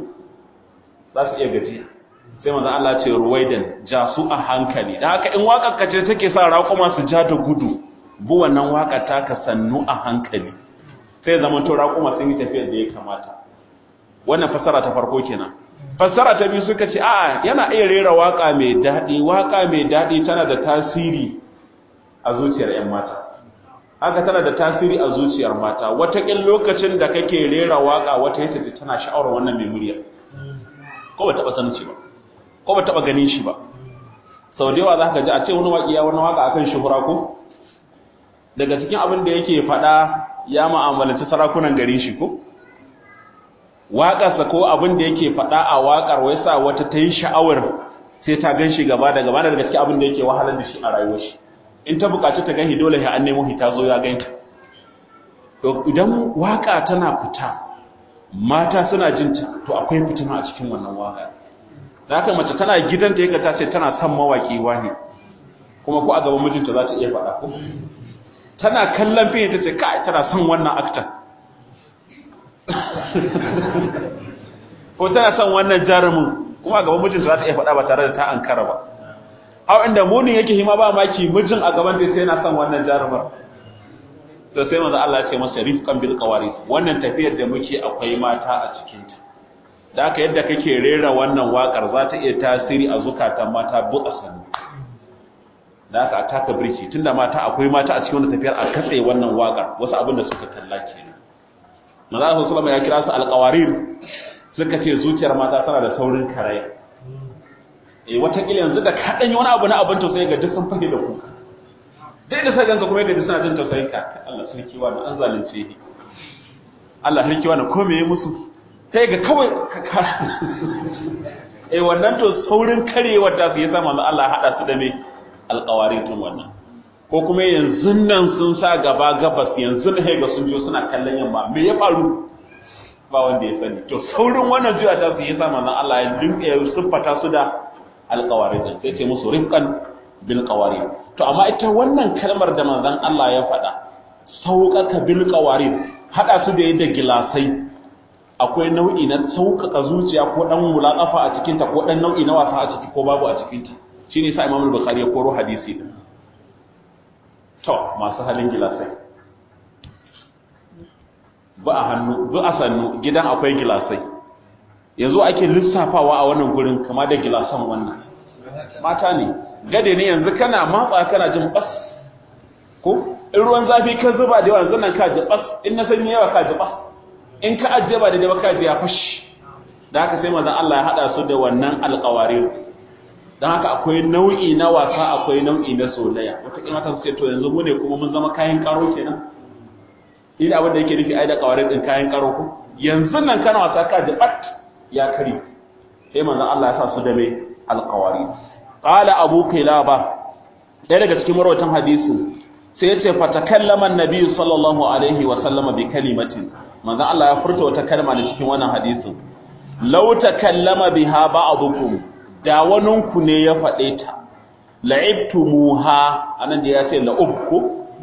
Speaker 1: za su iya gaji sai manzon Allah ce ruwaidan ja su a hankali da haka in waƙar ka ce take sa raƙuma su ja da gudu bu wannan waƙar ta ka sannu a hankali sai zaman to raƙuma sun yi tafiyar da ya kamata wannan fasara ta farko kenan fassara ta biyu suka ce a'a yana iya rera waka mai daɗi waka mai daɗi tana da tasiri a zuciyar 'yan mata haka tana da tasiri a zuciyar mata wataƙin lokacin da kake rera waka wata yace tana sha'awar wannan mai murya ko ba taɓa sanin shi ba ko ba taɓa ganin shi ba sau da yawa za ka ji a ce wani waƙi ya wani waka akan shuhura ko daga cikin abin da yake faɗa ya ma'amalanci sarakunan garin shi ko waƙarsa ko abin da yake faɗa a waƙar wai sa wata ta yi sha'awar sai ta gan shi gaba da gaba da gaske abin da yake wahalar da shi a rayuwar shi in ta buƙaci ta gani dole sai an nemo ta zo ya ganta to idan waƙa tana fita mata suna jin ta to akwai fitina a cikin wannan waƙa da haka mace tana gidanta yake ta ce tana son mawaƙi wani kuma ko a gaban mijinta za ta iya faɗa ko tana kallon fiye ta ce kai tana son wannan aktan ko tana son wannan jarumin kuma a gaban mijinta za ta iya faɗa ba tare da ta ankara ba hau inda munin yake hima ba maki mijin a gaban da sai yana son wannan jarumar to sai manzo Allah ya ce masa rifqan bil qawari wannan tafiyar da muke akwai mata a cikin ta da haka yadda kake rera wannan wakar za ta iya tasiri a zukatan mata bu asani da haka a taka birki tunda mata akwai mata a cikin wannan tafiyar a katse wannan wakar wasu abin da suka kalla kenan manzo Allah sallallahu ya kira su alqawarir suka ce zuciyar mata tana da saurin karaya eh wata kila yanzu da ka danyi wani abu na abin tausayi ga duk sun fage da ku dai da sai ganka kuma yadda suna jin tausayin ka Allah sarki wa an zalunce ni Allah sarki wa ko me yi musu sai ga kawai ka eh wannan to saurin karewar da su yasa manzo Allah hada su da me alqawaritun wannan ko kuma yanzu nan sun sa gaba gabas yanzu ne ga sun jo suna kallon yamma me ya faru ba wanda ya sani to saurin wannan juya ta su yasa manzon Allah ya dinka ya siffata su da alqawarid sai ce musu rifqan bil qawarid to amma ita wannan kalmar da manzon Allah ya faɗa sauƙaƙa bil qawarid hada su da yadda gilasai akwai nau'i na sauƙaƙa zuciya ko dan mulaƙafa a cikin ta ko dan nau'i na wasa a ciki ko babu a cikin ta shine sa Imam al-Bukhari ya koro hadisi din to masu halin gilasai ba a hannu ba a sannu gidan akwai gilasai yanzu ake lissafawa a wannan gurin kama da gilasan wannan mata ne gade ne yanzu kana matsa kana jin bas ko in ruwan zafi ka zuba da yawa yanzu nan ka ji bas in na sanyi yawa ka ji bas in ka ajiye ba da yawa ka ji ya fashi da haka sai manzon Allah ya hada su da wannan alƙawarin dan haka akwai nau'i na wasa akwai nau'i na soyayya wata kima ta ce to yanzu mu ne kuma mun zama kayan karo kenan ina abin da yake nufi ai da kawarin din kayan karo ko yanzu nan kana wasa ka ji bat ya kari sai manzon Allah ya sa su da mai alqawari qala abu kilaba ɗaya daga cikin marwatan hadisin sai ya ce fatakallama annabi sallallahu alaihi wa sallama bi kalimatin manzon Allah ya furta wata kalma da cikin wannan hadisin law takallama biha ba'dukum da waninku ne ya faɗe ta la'ibtumuha anan da ya ce la'ubku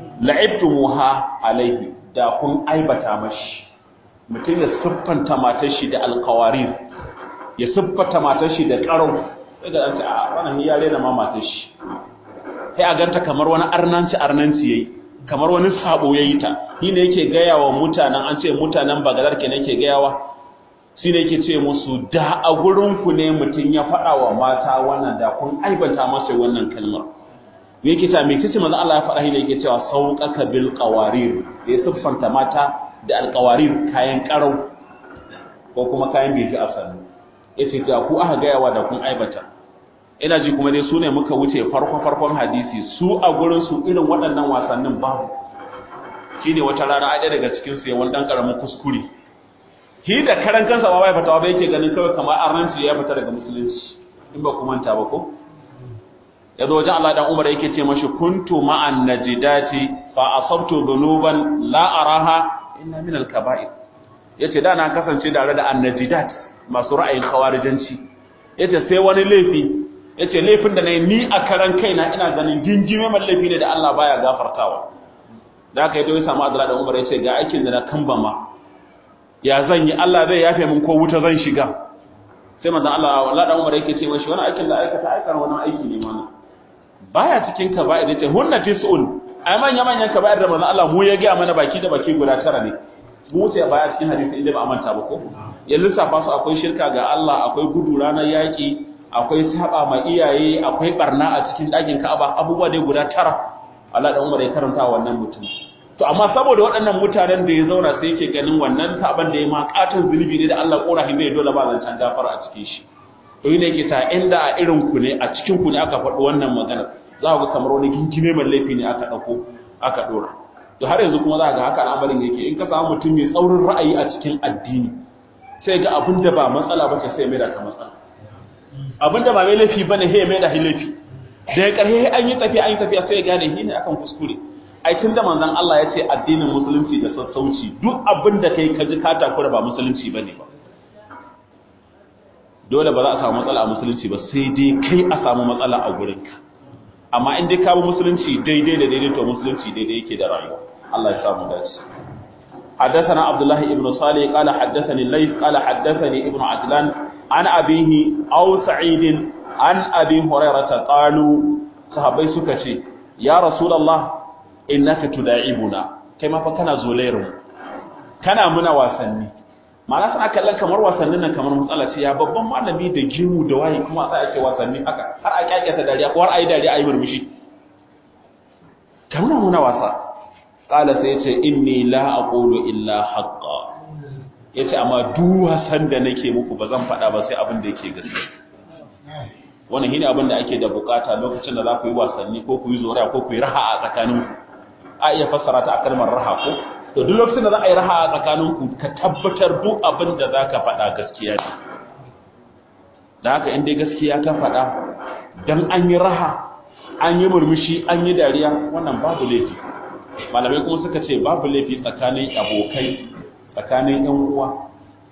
Speaker 1: la'ibtumuha alaihi da kun aibata mashi mutum ya siffanta matar shi da alkawarir ya siffanta matar shi da ƙarau sai ga ɗanta a wannan ya rena ma matar shi sai a ganta kamar wani arnanci arnanci yayi kamar wani sabo yayi ta shi ne yake gaya wa mutanen an ce mutanen bagadar ke yake gaya wa shi ne yake ce musu da a gurin ku ne mutum ya faɗa wa mata wannan da kun aibata masa wannan kalmar me yake ta me kace manzo Allah ya faɗa shi ne yake cewa sauqaka bil qawarir da ya siffanta mata da alqawarir kayan karau ko kuma kayan beji a sannu yace ga ku aka ga yawa da kun aibata ina ji kuma dai su ne muka wuce farko farkon hadisi su a gurin su irin waɗannan wasannin babu shine wata rana ai daga cikin su yawan dan karamin kuskure shi da karan kansa ba bai fatawa ba yake ganin kawai kamar arnanci ya fita daga musulunci in ba ku manta ba ko ya zo wajen Allah dan Umar yake ce mashi kuntu ma'an najidati fa asabtu dhunuban la araha inna min al-kaba'ir yace da na kasance tare da annajidat masu ra'ayin khawarijanci yace sai wani laifi yace laifin da nayi ni a karan kaina ina ganin gingime man laifi ne da Allah baya gafartawa da haka yato ya samu Abdullah dan Umar yace ga aikin da na kambama ya zan yi Allah zai yafe min ko wuta zan shiga sai manzon Allah wallahi dan Umar yake ce mashi wani aikin da aikata aikar wani aiki ne mana baya cikin kaba'ir yace hunna tis'un ai manya manyan kaba'ir da manzo Allah mu ya ga mana baki da baki guda tara ne mu sai baya cikin hadisi inda ba manta ba ko ya lissafa su akwai shirka ga Allah akwai gudu ranar yaki akwai saba ma iyaye akwai barna a cikin dakin Ka'aba abubuwa dai guda tara Allah da Umar ya karanta wannan mutum to amma saboda waɗannan mutanen da ya zauna sai yake ganin wannan saban da ya ma katon zunubi ne da Allah korafi bai dole ba zancan gafara a cikin shi to ne yake ta inda a irin ku ne a cikin ku ne aka faɗi wannan magana za ku ga kamar wani kinkime mai laifi ne aka ɗauko aka ɗora to har yanzu kuma za ga haka al'amarin yake in ka samu mutum mai tsaurin ra'ayi a cikin addini sai ga abin da ba matsala ba ce sai mai da ka matsala abin da ba mai laifi bane sai mai da laifi da ya ƙarhe an yi tafiya an yi tafiya sai ya gane shi ne akan kuskure ai tun da manzon Allah ya ce addinin musulunci da sassauci duk abin da kai ka ji ka takura ba musulunci bane ba dole ba za a samu matsala a musulunci ba sai dai kai a samu matsala a gurinka amma in dai ka bi musulunci daidai da daidai to musulunci daidai yake da rayuwa Allah ya samu dace حدثنا عبد الله بن صالح قال حدثني الليث قال حدثني ابن عجلان عن أبيه أو سعيد عن أبي هريرة قالوا صحابي سكتي يا رسول الله إنك تداعبنا كما فكان زولير كان منا واسني ma'ana suna kallon kamar wasannin nan kamar matsala ce ya babban malami da gimu da wayi kuma sai ake wasanni haka har a kyakkyata dariya ko har a yi dariya a yi murmushi kamar muna wasa qala sai yace inni la aqulu illa haqqa yace amma duk wasan da nake muku ba zan faɗa ba sai abin da yake gaskiya wannan shine abin da ake da bukata lokacin da za ku yi wasanni ko ku yi zora ko ku yi raha a tsakaninku a iya fassara ta a kalmar raha ko to duk lokacin da za a yi raha a tsakaninku ka tabbatar duk abin da za ka faɗa gaskiya ne da haka in dai gaskiya ka faɗa don an yi raha an yi murmushi an yi dariya wannan babu laifi malamai kuma suka ce babu laifi tsakanin abokai tsakanin yan uwa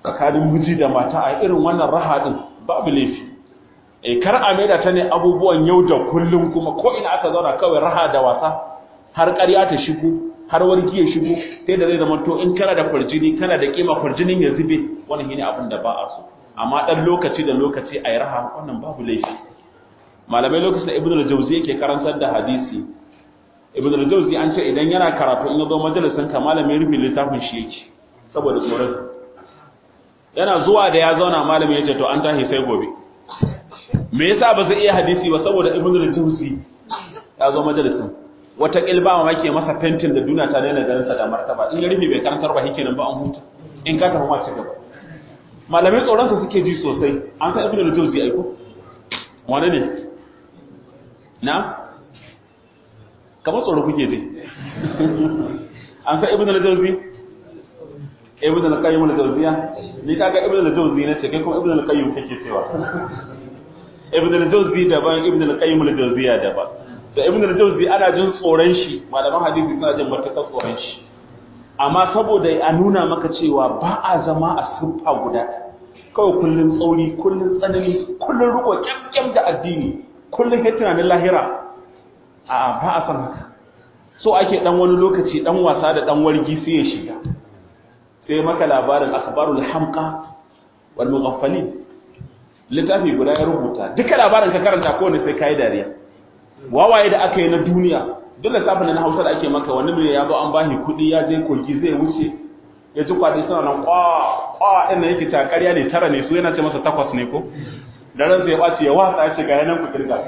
Speaker 1: tsakanin miji da mata a irin wannan raha din babu laifi eh kar a maida ta ne abubuwan yau da kullum kuma ko ina aka zauna kawai raha da wasa har ƙarya ta shigo har warki ya shigo sai da zai zama to in kana da farjini kana da kima farjinin ya zube wannan shine abin da ba a so amma dan lokaci da lokaci a yi raha wannan babu laifi malamai lokacin da ibnu al-jawzi yake karantar da hadisi ibnu al-jawzi an ce idan yana karatu in ya zo majalisin ka malamin rufe littafin shi yake saboda tsoron yana zuwa da ya zauna malami ya ce to an tashi sai gobe me yasa ba zai iya hadisi ba saboda ibnu al-jawzi ya zo majalisin wata kilba ma ke masa fentin da duniya ta daina ganin sa da martaba in ya rufe bai karantar ba nan ba an huta in ka tafi ma ci gaba malamai tsoron sa suke ji sosai an san ibnu al-jawzi aiko wani ne na kamar tsoro kuke ji an san ibnu al-jawzi ibn al-qayyim al-jawziya ni kaga ibn al-jawzi ne ce kai kuma ibn al-qayyim kake cewa ibn al-jawzi daban ibn al-qayyim al-jawziya daban da ibn al-jawzi ana jin tsoron shi malaman hadisi suna jin matakar tsoron shi amma saboda a nuna maka cewa ba a zama a siffa guda kawai kullun tsauri kullun tsanani kullun riko kyamkyam da addini kullun kai tunanin lahira a ba a san haka so ake dan wani lokaci dan wasa da dan wargi sai ya shiga sai maka labarin akhbarul hamqa wal mughaffalin littafi guda ya rubuta duka labarin ka karanta ko ne sai kai dariya wawaye da aka yi na duniya duk lissafin na Hausa da ake maka wani mai ya zo an bashi kuɗi ya je kogi zai wuce ya ji kwaɗi suna nan kwa kwa ɗin da yake ta ƙarya ne tara ne su yana ce masa takwas ne ko da ran zai ɓaci ya watsa ya ce ga yanan ku kirga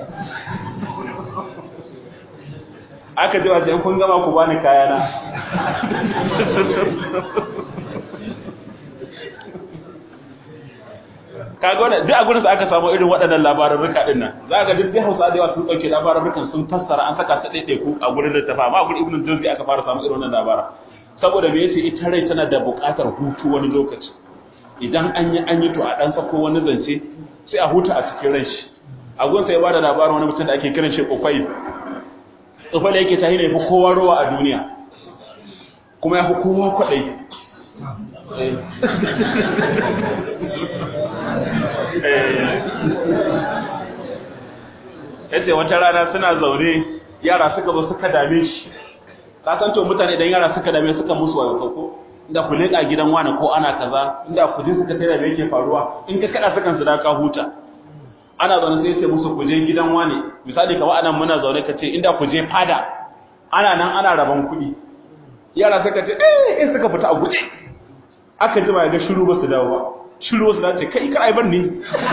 Speaker 1: aka ji wace kun gama ku bani kayana kaga wannan duk a gurin da aka samu irin waɗannan labarurruka din nan za ga duk Hausa da yawa sun dauke labarurrukan sun fassara an saka su daidai ku a gurin littafa amma a gurin Ibn Jawzi aka fara samu irin wannan labara saboda me yace ita rai tana da buƙatar hutu wani lokaci idan an yi an yi to a dan sako wani zance sai a huta a cikin ran shi a gun sai ya bada labarin wani mutum da ake kiran shi Qufayl Qufayl yake tahi ne fi kowa ruwa a duniya kuma ya fi kowa kwaɗayi yace wata rana suna zaune yara suka zo suka dame shi ka san to mutane idan yara suka dame suka musu wayo ko inda ku leka gidan wani ko ana kaza inda ku je suka tare me yake faruwa in ka kada sukan su da ka huta ana zaune sai sai musu ku je gidan wani misali kamar anan muna zaune ka ce inda ku je fada ana nan ana raban kuɗi yara suka ce eh eh suka fita a guje aka jima ya ga shiru ba su dawo ba shiru ba su dace kai ka aibar ne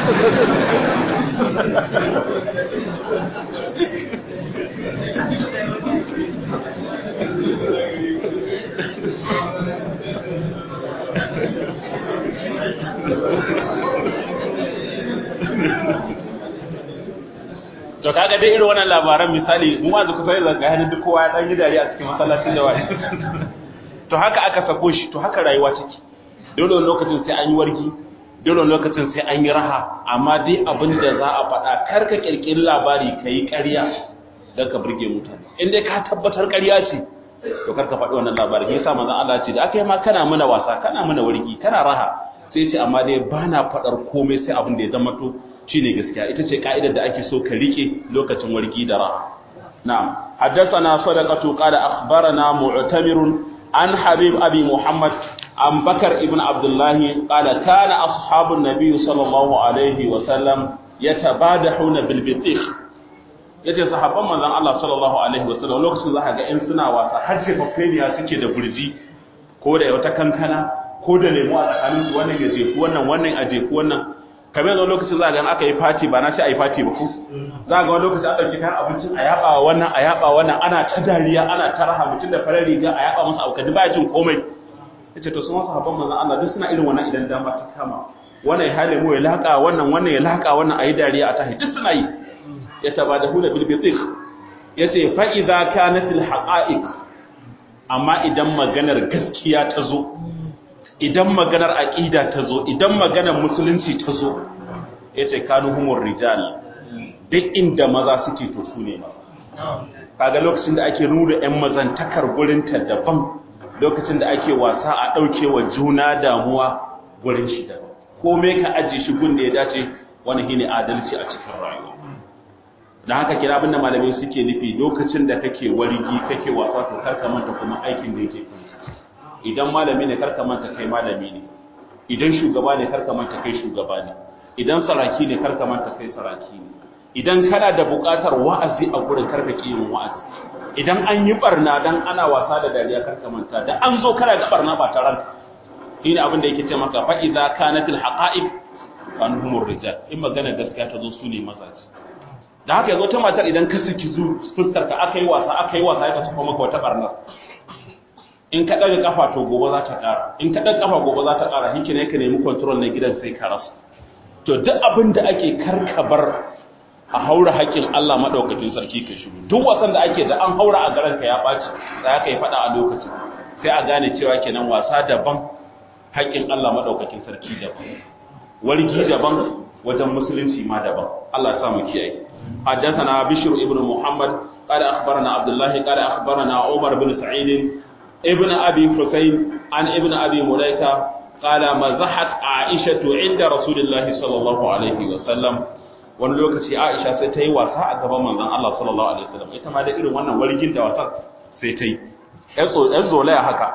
Speaker 1: to kaga dai irin wannan labaran misali mu ma zuku sai zanga hannun duk kowa ya dan yi dariya a cikin masallacin da wani to haka aka sako shi to haka rayuwa take dole lokacin sai an yi wargi dole lokacin sai an yi raha amma dai abin da za a faɗa kar ka kirkiri labari ka yi ƙarya don ka burge mutane in dai ka tabbatar ƙarya ce to kar ka faɗi wannan labari yasa manzon Allah ce da aka yi ma kana mana wasa kana mana wargi kana raha sai ce amma dai bana faɗar komai sai abin da ya zama to shine gaskiya ita ce ka'idar da ake so ka rike lokacin wargi da raha na'am haddathana sadaqatu qala akhbarana mu'tamirun an habib abi muhammad an bakar ibn abdullah qala kana ashabun nabiy sallallahu alaihi wa sallam yatabadahuna bil bitikh yace sahabban manzon Allah sallallahu alaihi wa sallam lokacin zaka ga in suna wasa har ce fafeniya suke da burji ko da wata kankana ko da lemu a tsakanin su wannan ya jefu wannan wannan a jefu wannan kamar yanzu lokacin za ga aka yi fati ba na ce a yi fati ba ku za ga wani lokacin an ɗauki kayan abincin a yaɓa wannan a yaɓa wannan ana ta dariya ana ta raha mutum da farar riga a yaɓa masa abu ba ya jin komai ya ce to su masu haɓar manzan Allah duk suna irin wannan idan dama ta kama wannan ya hale mu ya laƙa wannan wannan ya laƙa wannan a yi dariya a tahi duk suna yi ya taba da hula bilbitik ya ce fa'iza kanatil haƙa'iq amma idan maganar gaskiya ta zo idan maganar aƙida ta zo idan maganar musulunci ta zo ya ce kanu humur rijal duk inda maza suke to su ne ma kaga lokacin da ake nuna 'yan mazantakar gurinta daban lokacin da ake wasa a ɗauke wa juna damuwa gurin shi daban komai ka ajiye shi gun da ya dace wani shine adalci a cikin rayuwa dan haka kira abinda malamai suke nufi lokacin da kake warigi kake wasa to kar ka manta kuma aikin da yake kanka idan malami ne kar ka manta kai malami ne idan shugaba ne kar ka manta kai shugaba ne idan saraki ne kar ka manta kai saraki ne idan kana da buƙatar wa'azi a gurin kar ka ki yin wa'azi idan an yi barna dan ana wasa da dariya kar ka manta da an zo kana ga barna ba taran shine abin da yake ce maka fa idza kanatil haqa'iq kanhumur rijal in magana gaskiya ta zo su ne mazaji da haka yazo ta matar idan ka saki zu fuskar ka aka yi wasa aka yi wasa ya tafi maka wata barna in ka daga kafa to gobe za ta kara in ka daga kafa gobe za ta kara hike ne ka nemi control na gidan sai ka rasa to duk abin da ake karkabar a haura haƙƙin Allah madaukakin sarki ka shigo duk wasan da ake da an haura a garan ka ya baci sai aka yi fada a lokacin sai a gane cewa kenan wasa daban haƙƙin Allah madaukakin sarki daban wargi daban wajen musulunci ma daban Allah ya sa mu kiyaye حدثنا بشر ابن محمد قال أخبرنا عبد الله قال أخبرنا عمر بن سعيد ابن أبي حسين عن ابن أبي مليكة قال مزحت عائشة عند رسول الله صلى الله عليه وسلم wani lokaci Aisha sai ta yi wasa a gaban manzon Allah sallallahu alaihi wasallam ita ma da irin wannan wargin da wasan sai ta yi ƴan zolaya haka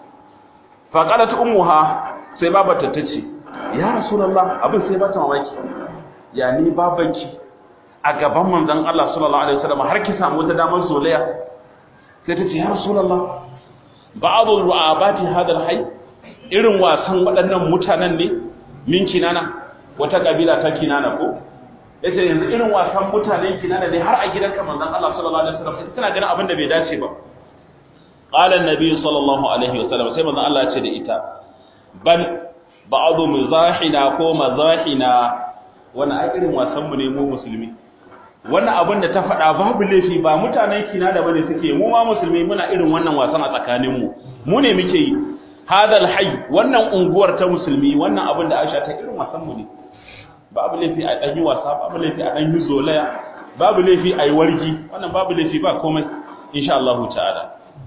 Speaker 1: fa qalat ummuha sai babarta ta ce ya rasulullah abin sai bata mamaki ya ni babanki a gaban manzon Allah sallallahu alaihi wasallam har ki samu ta damar zolaya sai ta ce ya rasulullah ba'dhu ru'abati hadha al-hayy irin wasan waɗannan mutanen ne min kinana wata kabila ta kinana ko yace yanzu irin wasan mutanen kinana ne har a gidanka manzon Allah sallallahu alaihi wasallam ita tana ganin abin da bai dace ba qala an-nabi sallallahu alaihi wasallam sai manzon Allah ya ce da ita bal ba'dhu mizahina ko mazahina wannan ai irin wasan mu ne mu musulmi wannan abin da ta faɗa babu laifi ba mutanen kina da bane suke mu ma musulmi muna irin wannan wasan a tsakanin mu mu ne muke yi hadal hayy wannan unguwar ta musulmi wannan abin da Aisha ta irin wasan mu ne babu laifi a dan yi wasa babu laifi a dan yi zolaya babu laifi a yi wargi wannan babu laifi ba komai insha Allah ta'ala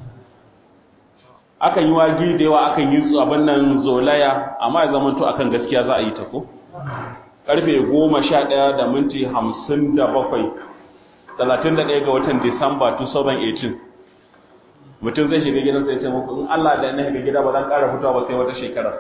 Speaker 1: akan yi wagi da yawa akan yi abin nan zolaya amma ya zama to akan gaskiya za a yi ta ko karfe goma sha ɗaya da minti hamsin da bakwai talatin da ɗaya ga watan disamba 2018 mutum zai shiga gidan sai ce muku in allah da na shiga gida ba zan ƙara fitowa ba sai wata shekara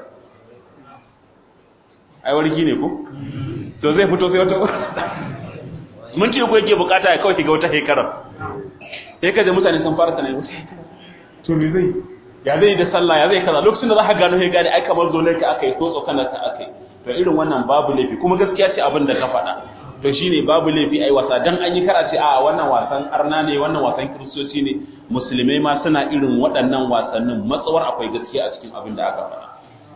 Speaker 1: ai warki ne ko to zai fito sai wata minti uku yake bukata ya kawai shiga wata shekara sai ka je mutane sun fara tunani wata to me zai ya zai da sallah ya zai kaza lokacin da za ka gano sai gane ai kamar zonar ka aka yi ko tsokanar ka aka yi to irin wannan babu laifi kuma gaskiya ce abin da ka faɗa to shine babu laifi ai wasa dan an yi karace a wannan wasan arna ne wannan wasan kiristoci ne musulmai ma suna irin waɗannan wasannin matsawar akwai gaskiya a cikin abin da aka faɗa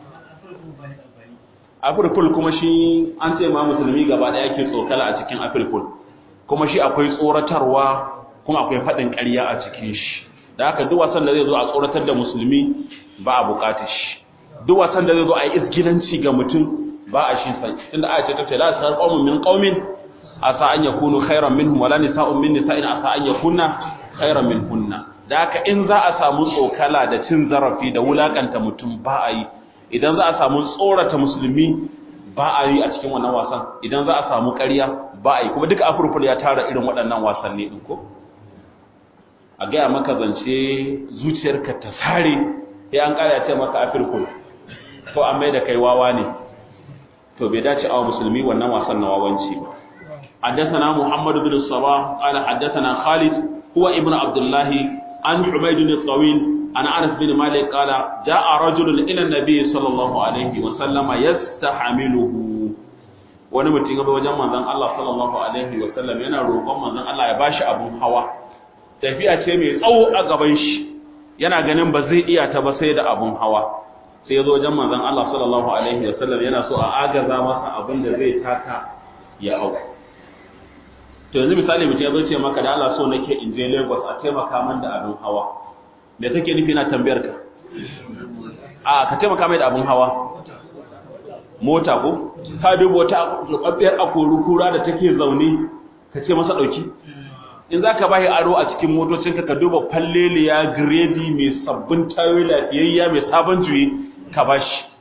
Speaker 1: Afirkul kuma shi an ce ma musulmi gaba ɗaya ke tsokala a cikin Afirkul kuma shi akwai tsoratarwa kuma akwai faɗin ƙarya a cikin shi da haka duk wasan da zai zo a tsoratar da musulmi ba a buƙatar shi duk wasan da zai zo a yi isgilanci ga mutum ba a shi sai tunda aya ce ta ce la sar qaumun min qaumin asa an yakunu khairan minhum wala nisa'un min nisa'in asa an yakunna khairan minhunna da haka in za a samu tsokala da cin zarafi da wulakanta mutum ba a yi idan za a samu tsorata musulmi ba a yi a cikin wannan wasan idan za a samu ƙarya ba a yi kuma duka afurfur ya tara irin waɗannan wasanni ɗin ko a gaya maka zance zuciyarka ta sare sai an ƙara ce maka afirkul ko an mai da kai wawa ne to bai dace awa musulmi wannan wasan na wawanci ba حدثنا محمد بن الصباح قال حدثنا خالد هو ابن عبد الله عن حميد الطويل عن انس بن مالك قال جاء رجل الى النبي صلى الله عليه وسلم يستحمله wani mutum ya wajen manzon Allah sallallahu alaihi wa sallam yana roƙon manzon Allah ya bashi abun hawa tafiya ce mai tsawo a gaban shi yana ganin ba zai iya ta ba sai da abun hawa sai ya zo wajen manzon Allah sallallahu alaihi wa sallam yana so a agaza masa abin da zai taka ya hau to yanzu misali mutum ya zo ce maka da Allah so nake in je Lagos a taimaka min da abin hawa me kake nufi na tambayar ka a ka taimaka mai da abin hawa mota ko ka dubo ta rubabbiyar akoru kura da take zaune ka ce masa dauki in za ka bashi aro a cikin motocinka ka duba falleliya giredi mai sabbin tayoyi lafiyayya mai sabon juyi ka bashi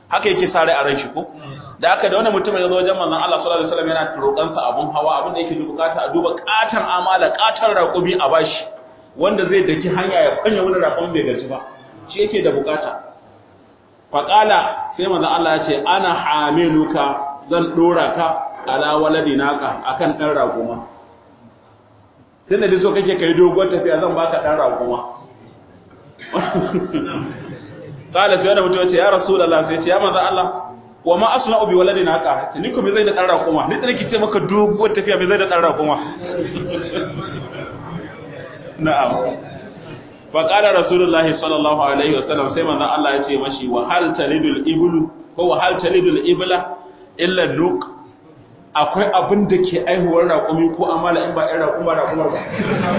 Speaker 1: haka yake sare a ran shi ko da haka da wani mutum ya zo wajen manzon Allah sallallahu alaihi wasallam yana roƙon sa abun hawa abin da yake bukata a duba katan amala katan raƙumi a bashi wanda zai daki hanya ya fanya wani raƙumi bai gaji ba shi yake da bukata faqala sai manzon Allah ya ce ana hamiluka zan dora ka ala waladi naka akan dan raƙuma sai da so kake kai dogon tafiya zan baka dan raƙuma qala sai wani mutum ya ce ya rasulullah sai ce ya manzon Allah wa ma asna'u bi waladina haka ni ko me zai da dan raƙuma ni da nake ce maka doguwar tafiya me zai da dan raƙuma na'am fa qala rasulullahi sallallahu alaihi wasallam sai manzon Allah ya ce mashi wa hal talidul iblu ko wa hal talidul ibla illa nuq akwai abin da ke aihuwar raƙumi ko amala in ba ɗan raƙuma raƙumar ba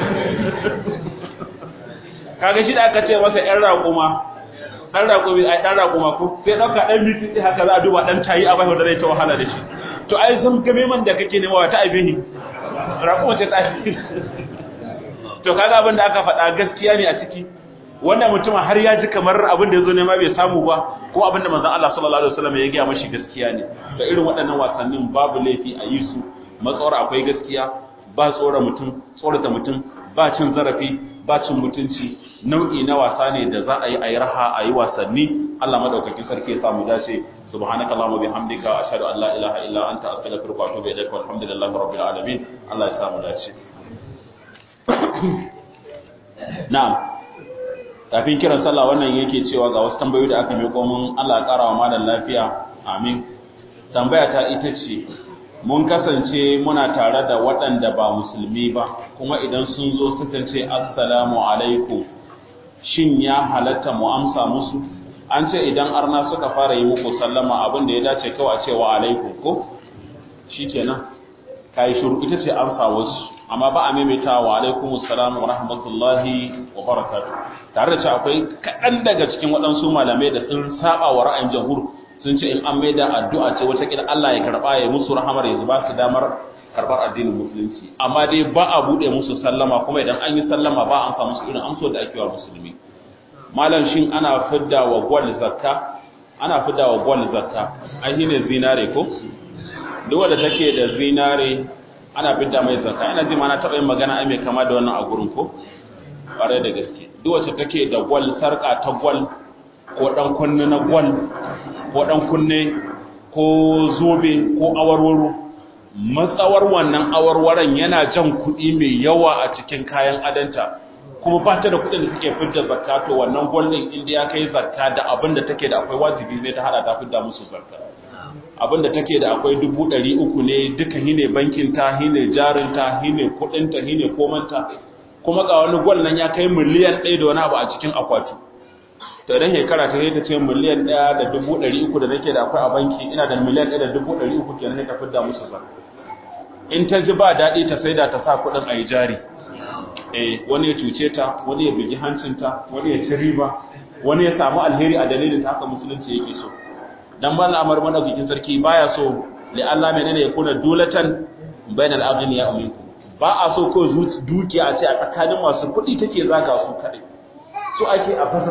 Speaker 1: kaga shi da aka ce masa ɗan raƙuma ɗan raƙumi ai ɗan raƙuma ko sai ɗauka ɗan mitsitsi haka za a duba ɗan tayi a bai da zai ta wahala da shi to ai zan game man da kake nema wata aibihi raƙuma ce ta to kaga abin da aka faɗa gaskiya ne a ciki wannan mutumin har ya ji kamar abin da ya zo nema bai samu ba ko abin da manzon Allah sallallahu alaihi wasallam ya gaya mashi gaskiya ne da irin waɗannan wasannin babu laifi a yi su matsawar akwai gaskiya ba tsora mutum tsorata mutum ba cin zarafi ba cin mutunci nau'i na wasa ne da za a yi a yi raha a yi wasanni Allah madaukakin sarki ya samu dace subhanaka allahumma bihamdika ashhadu an la ilaha illa anta astaghfiruka wa atubu ilaik walhamdulillahi rabbil alamin Allah ya samu dace na'am kafin kiran sallah wannan yake cewa ga wasu tambayoyi da aka miƙo mun Allah ya ƙara wa malam lafiya amin tambaya ta ita ce mun kasance muna tare da waɗanda ba musulmi ba kuma idan sun zo sukan ce assalamu alaikum shin ya halatta mu amsa musu an ce idan arna suka fara yi muku sallama abin da ya dace kawai a ce wa alaikum ko shikenan kai shuru ita ce amsa wasu amma ba a maimaita wa alaikum assalam wa rahmatullahi wa barakatuh tare da cewa akwai kaɗan daga cikin waɗansu malamai da sun saba wa ra'ayin jamhur sun ce in an maida addu'a ce wata kila Allah ya karba ya musu rahamar ya ba su damar karbar addinin musulunci amma dai ba a bude musu sallama kuma idan an yi sallama ba an samu irin amso da ake wa musulmi malam shin ana fidda wa gwal zakka ana fidda wa gwal zakka ai shine zinare ko duk wanda take da zinare ana fidda mai zakka ina ji ma na taɓa yin magana ai mai kama da wannan a gurin ko ƙwarai da gaske duk wacce take da gwal sarƙa ta gwal ko ɗan kunne na gwal ko ɗan kunne ko zobe ko awarwaro matsawar wannan awarwaron yana jan kuɗi mai yawa a cikin kayan adanta kuma ba ta da kuɗin da suke fidda zakka to wannan gwal ɗin inda ya kai zakka da abin da take da akwai wajibi zai ta hada ta fidda musu zakka abin da take da akwai dubu ɗari uku ne duka hine bankinta hine jarinta hine kuɗinta hine komanta kuma ga wani gwal nan ya kai miliyan ɗaya da wani abu a cikin akwati to idan shekara ta yi ta ce miliyan ɗaya da dubu ɗari uku da nake da akwai a banki ina da miliyan ɗaya da dubu ɗari uku kenan ta fidda musu sa in ta ji ba daɗi ta saida ta sa kuɗin a yi jari eh wani ya cuce ta wani ya bugi hancinta wani ya ci riba wani ya samu alheri a dalilin ta haka musulunci yake so dan ba al'amar madaukakin sarki baya so li Allah menene ya kuna dulatan bainal aghniya minkum ba a so ko dukiya a ce a tsakanin masu kuɗi take zaga su kaɗai so ake a baza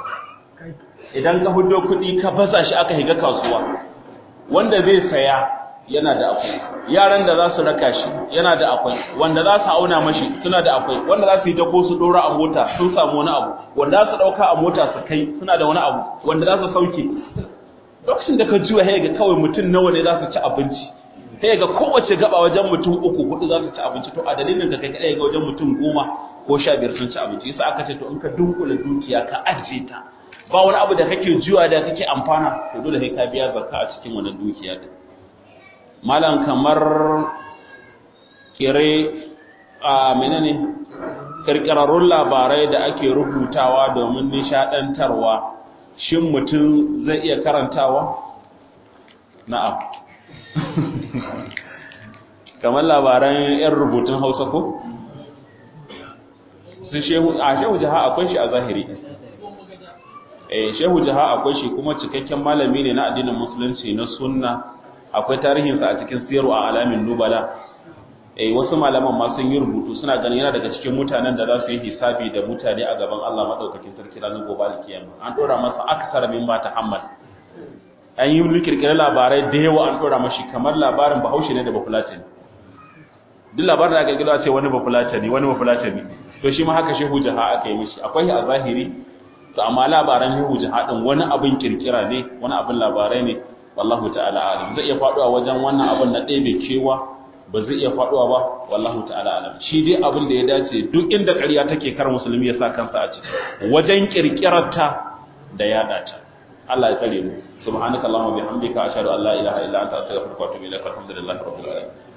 Speaker 1: idan ka hudo kuɗi ka baza shi aka higa kasuwa wanda zai saya yana da akwai yaran da za su raka shi yana da akwai wanda za su auna mashi suna da akwai wanda za su yi dako su dora a mota sun samu wani abu wanda za su ɗauka a mota su kai suna da wani abu wanda za su sauke lokacin da ka juya sai ga kawai mutum nawa ne za su ci abinci sai ga kowace gaba wajen mutum uku hudu za su ci abinci to a dalilin ka kai kadai ga wajen mutum goma ko sha biyar sun ci abinci yasa aka ce to in ka dunkula dukiya ka ajiye ta ba wani abu da kake juya da kake amfana to dole sai ka biya zakka a cikin wannan dukiya din malam kamar kire a menene kirkirarrun labarai da ake rubutawa domin nishadantarwa shin mutum zai iya karantawa na'am kamar labaran yan rubutun hausa ko sun shehu a shehu jaha akwai shi a zahiri eh shehu jaha akwai shi kuma cikakken malami ne na addinin musulunci na sunna akwai tarihinsa a cikin siyarwa a alamin nubala eh wasu malaman ma sun yi rubutu suna ganin yana daga cikin mutanen da za su yi hisabi da mutane a gaban Allah madaukakin sarki ranar gobe alkiyama an dora masa aksar min ba tahammal an yi kirkirar labarai da yawa an dora mashi kamar labarin bahaushe ne da bafulatani duk labarin da aka kirkira ce wani bafulatani wani bafulatani to shi ma haka shehu jaha aka yi mishi akwai a zahiri to amma labaran shehu jaha din wani abin kirkira ne wani abin labarai ne wallahu ta'ala alim zai iya faduwa wajen wannan abin na ɗebe kewa ba zai iya faduwa ba wallahu ta'ala alam shi dai abin da ya dace duk inda ƙarya take kar musulmi ya sa kansa a ciki wajen kirkirarta da yada ta Allah ya tsare mu subhanakallahumma bihamdika ashhadu an la ilaha illa anta astaghfiruka wa atubu ilaik alhamdulillahi rabbil alamin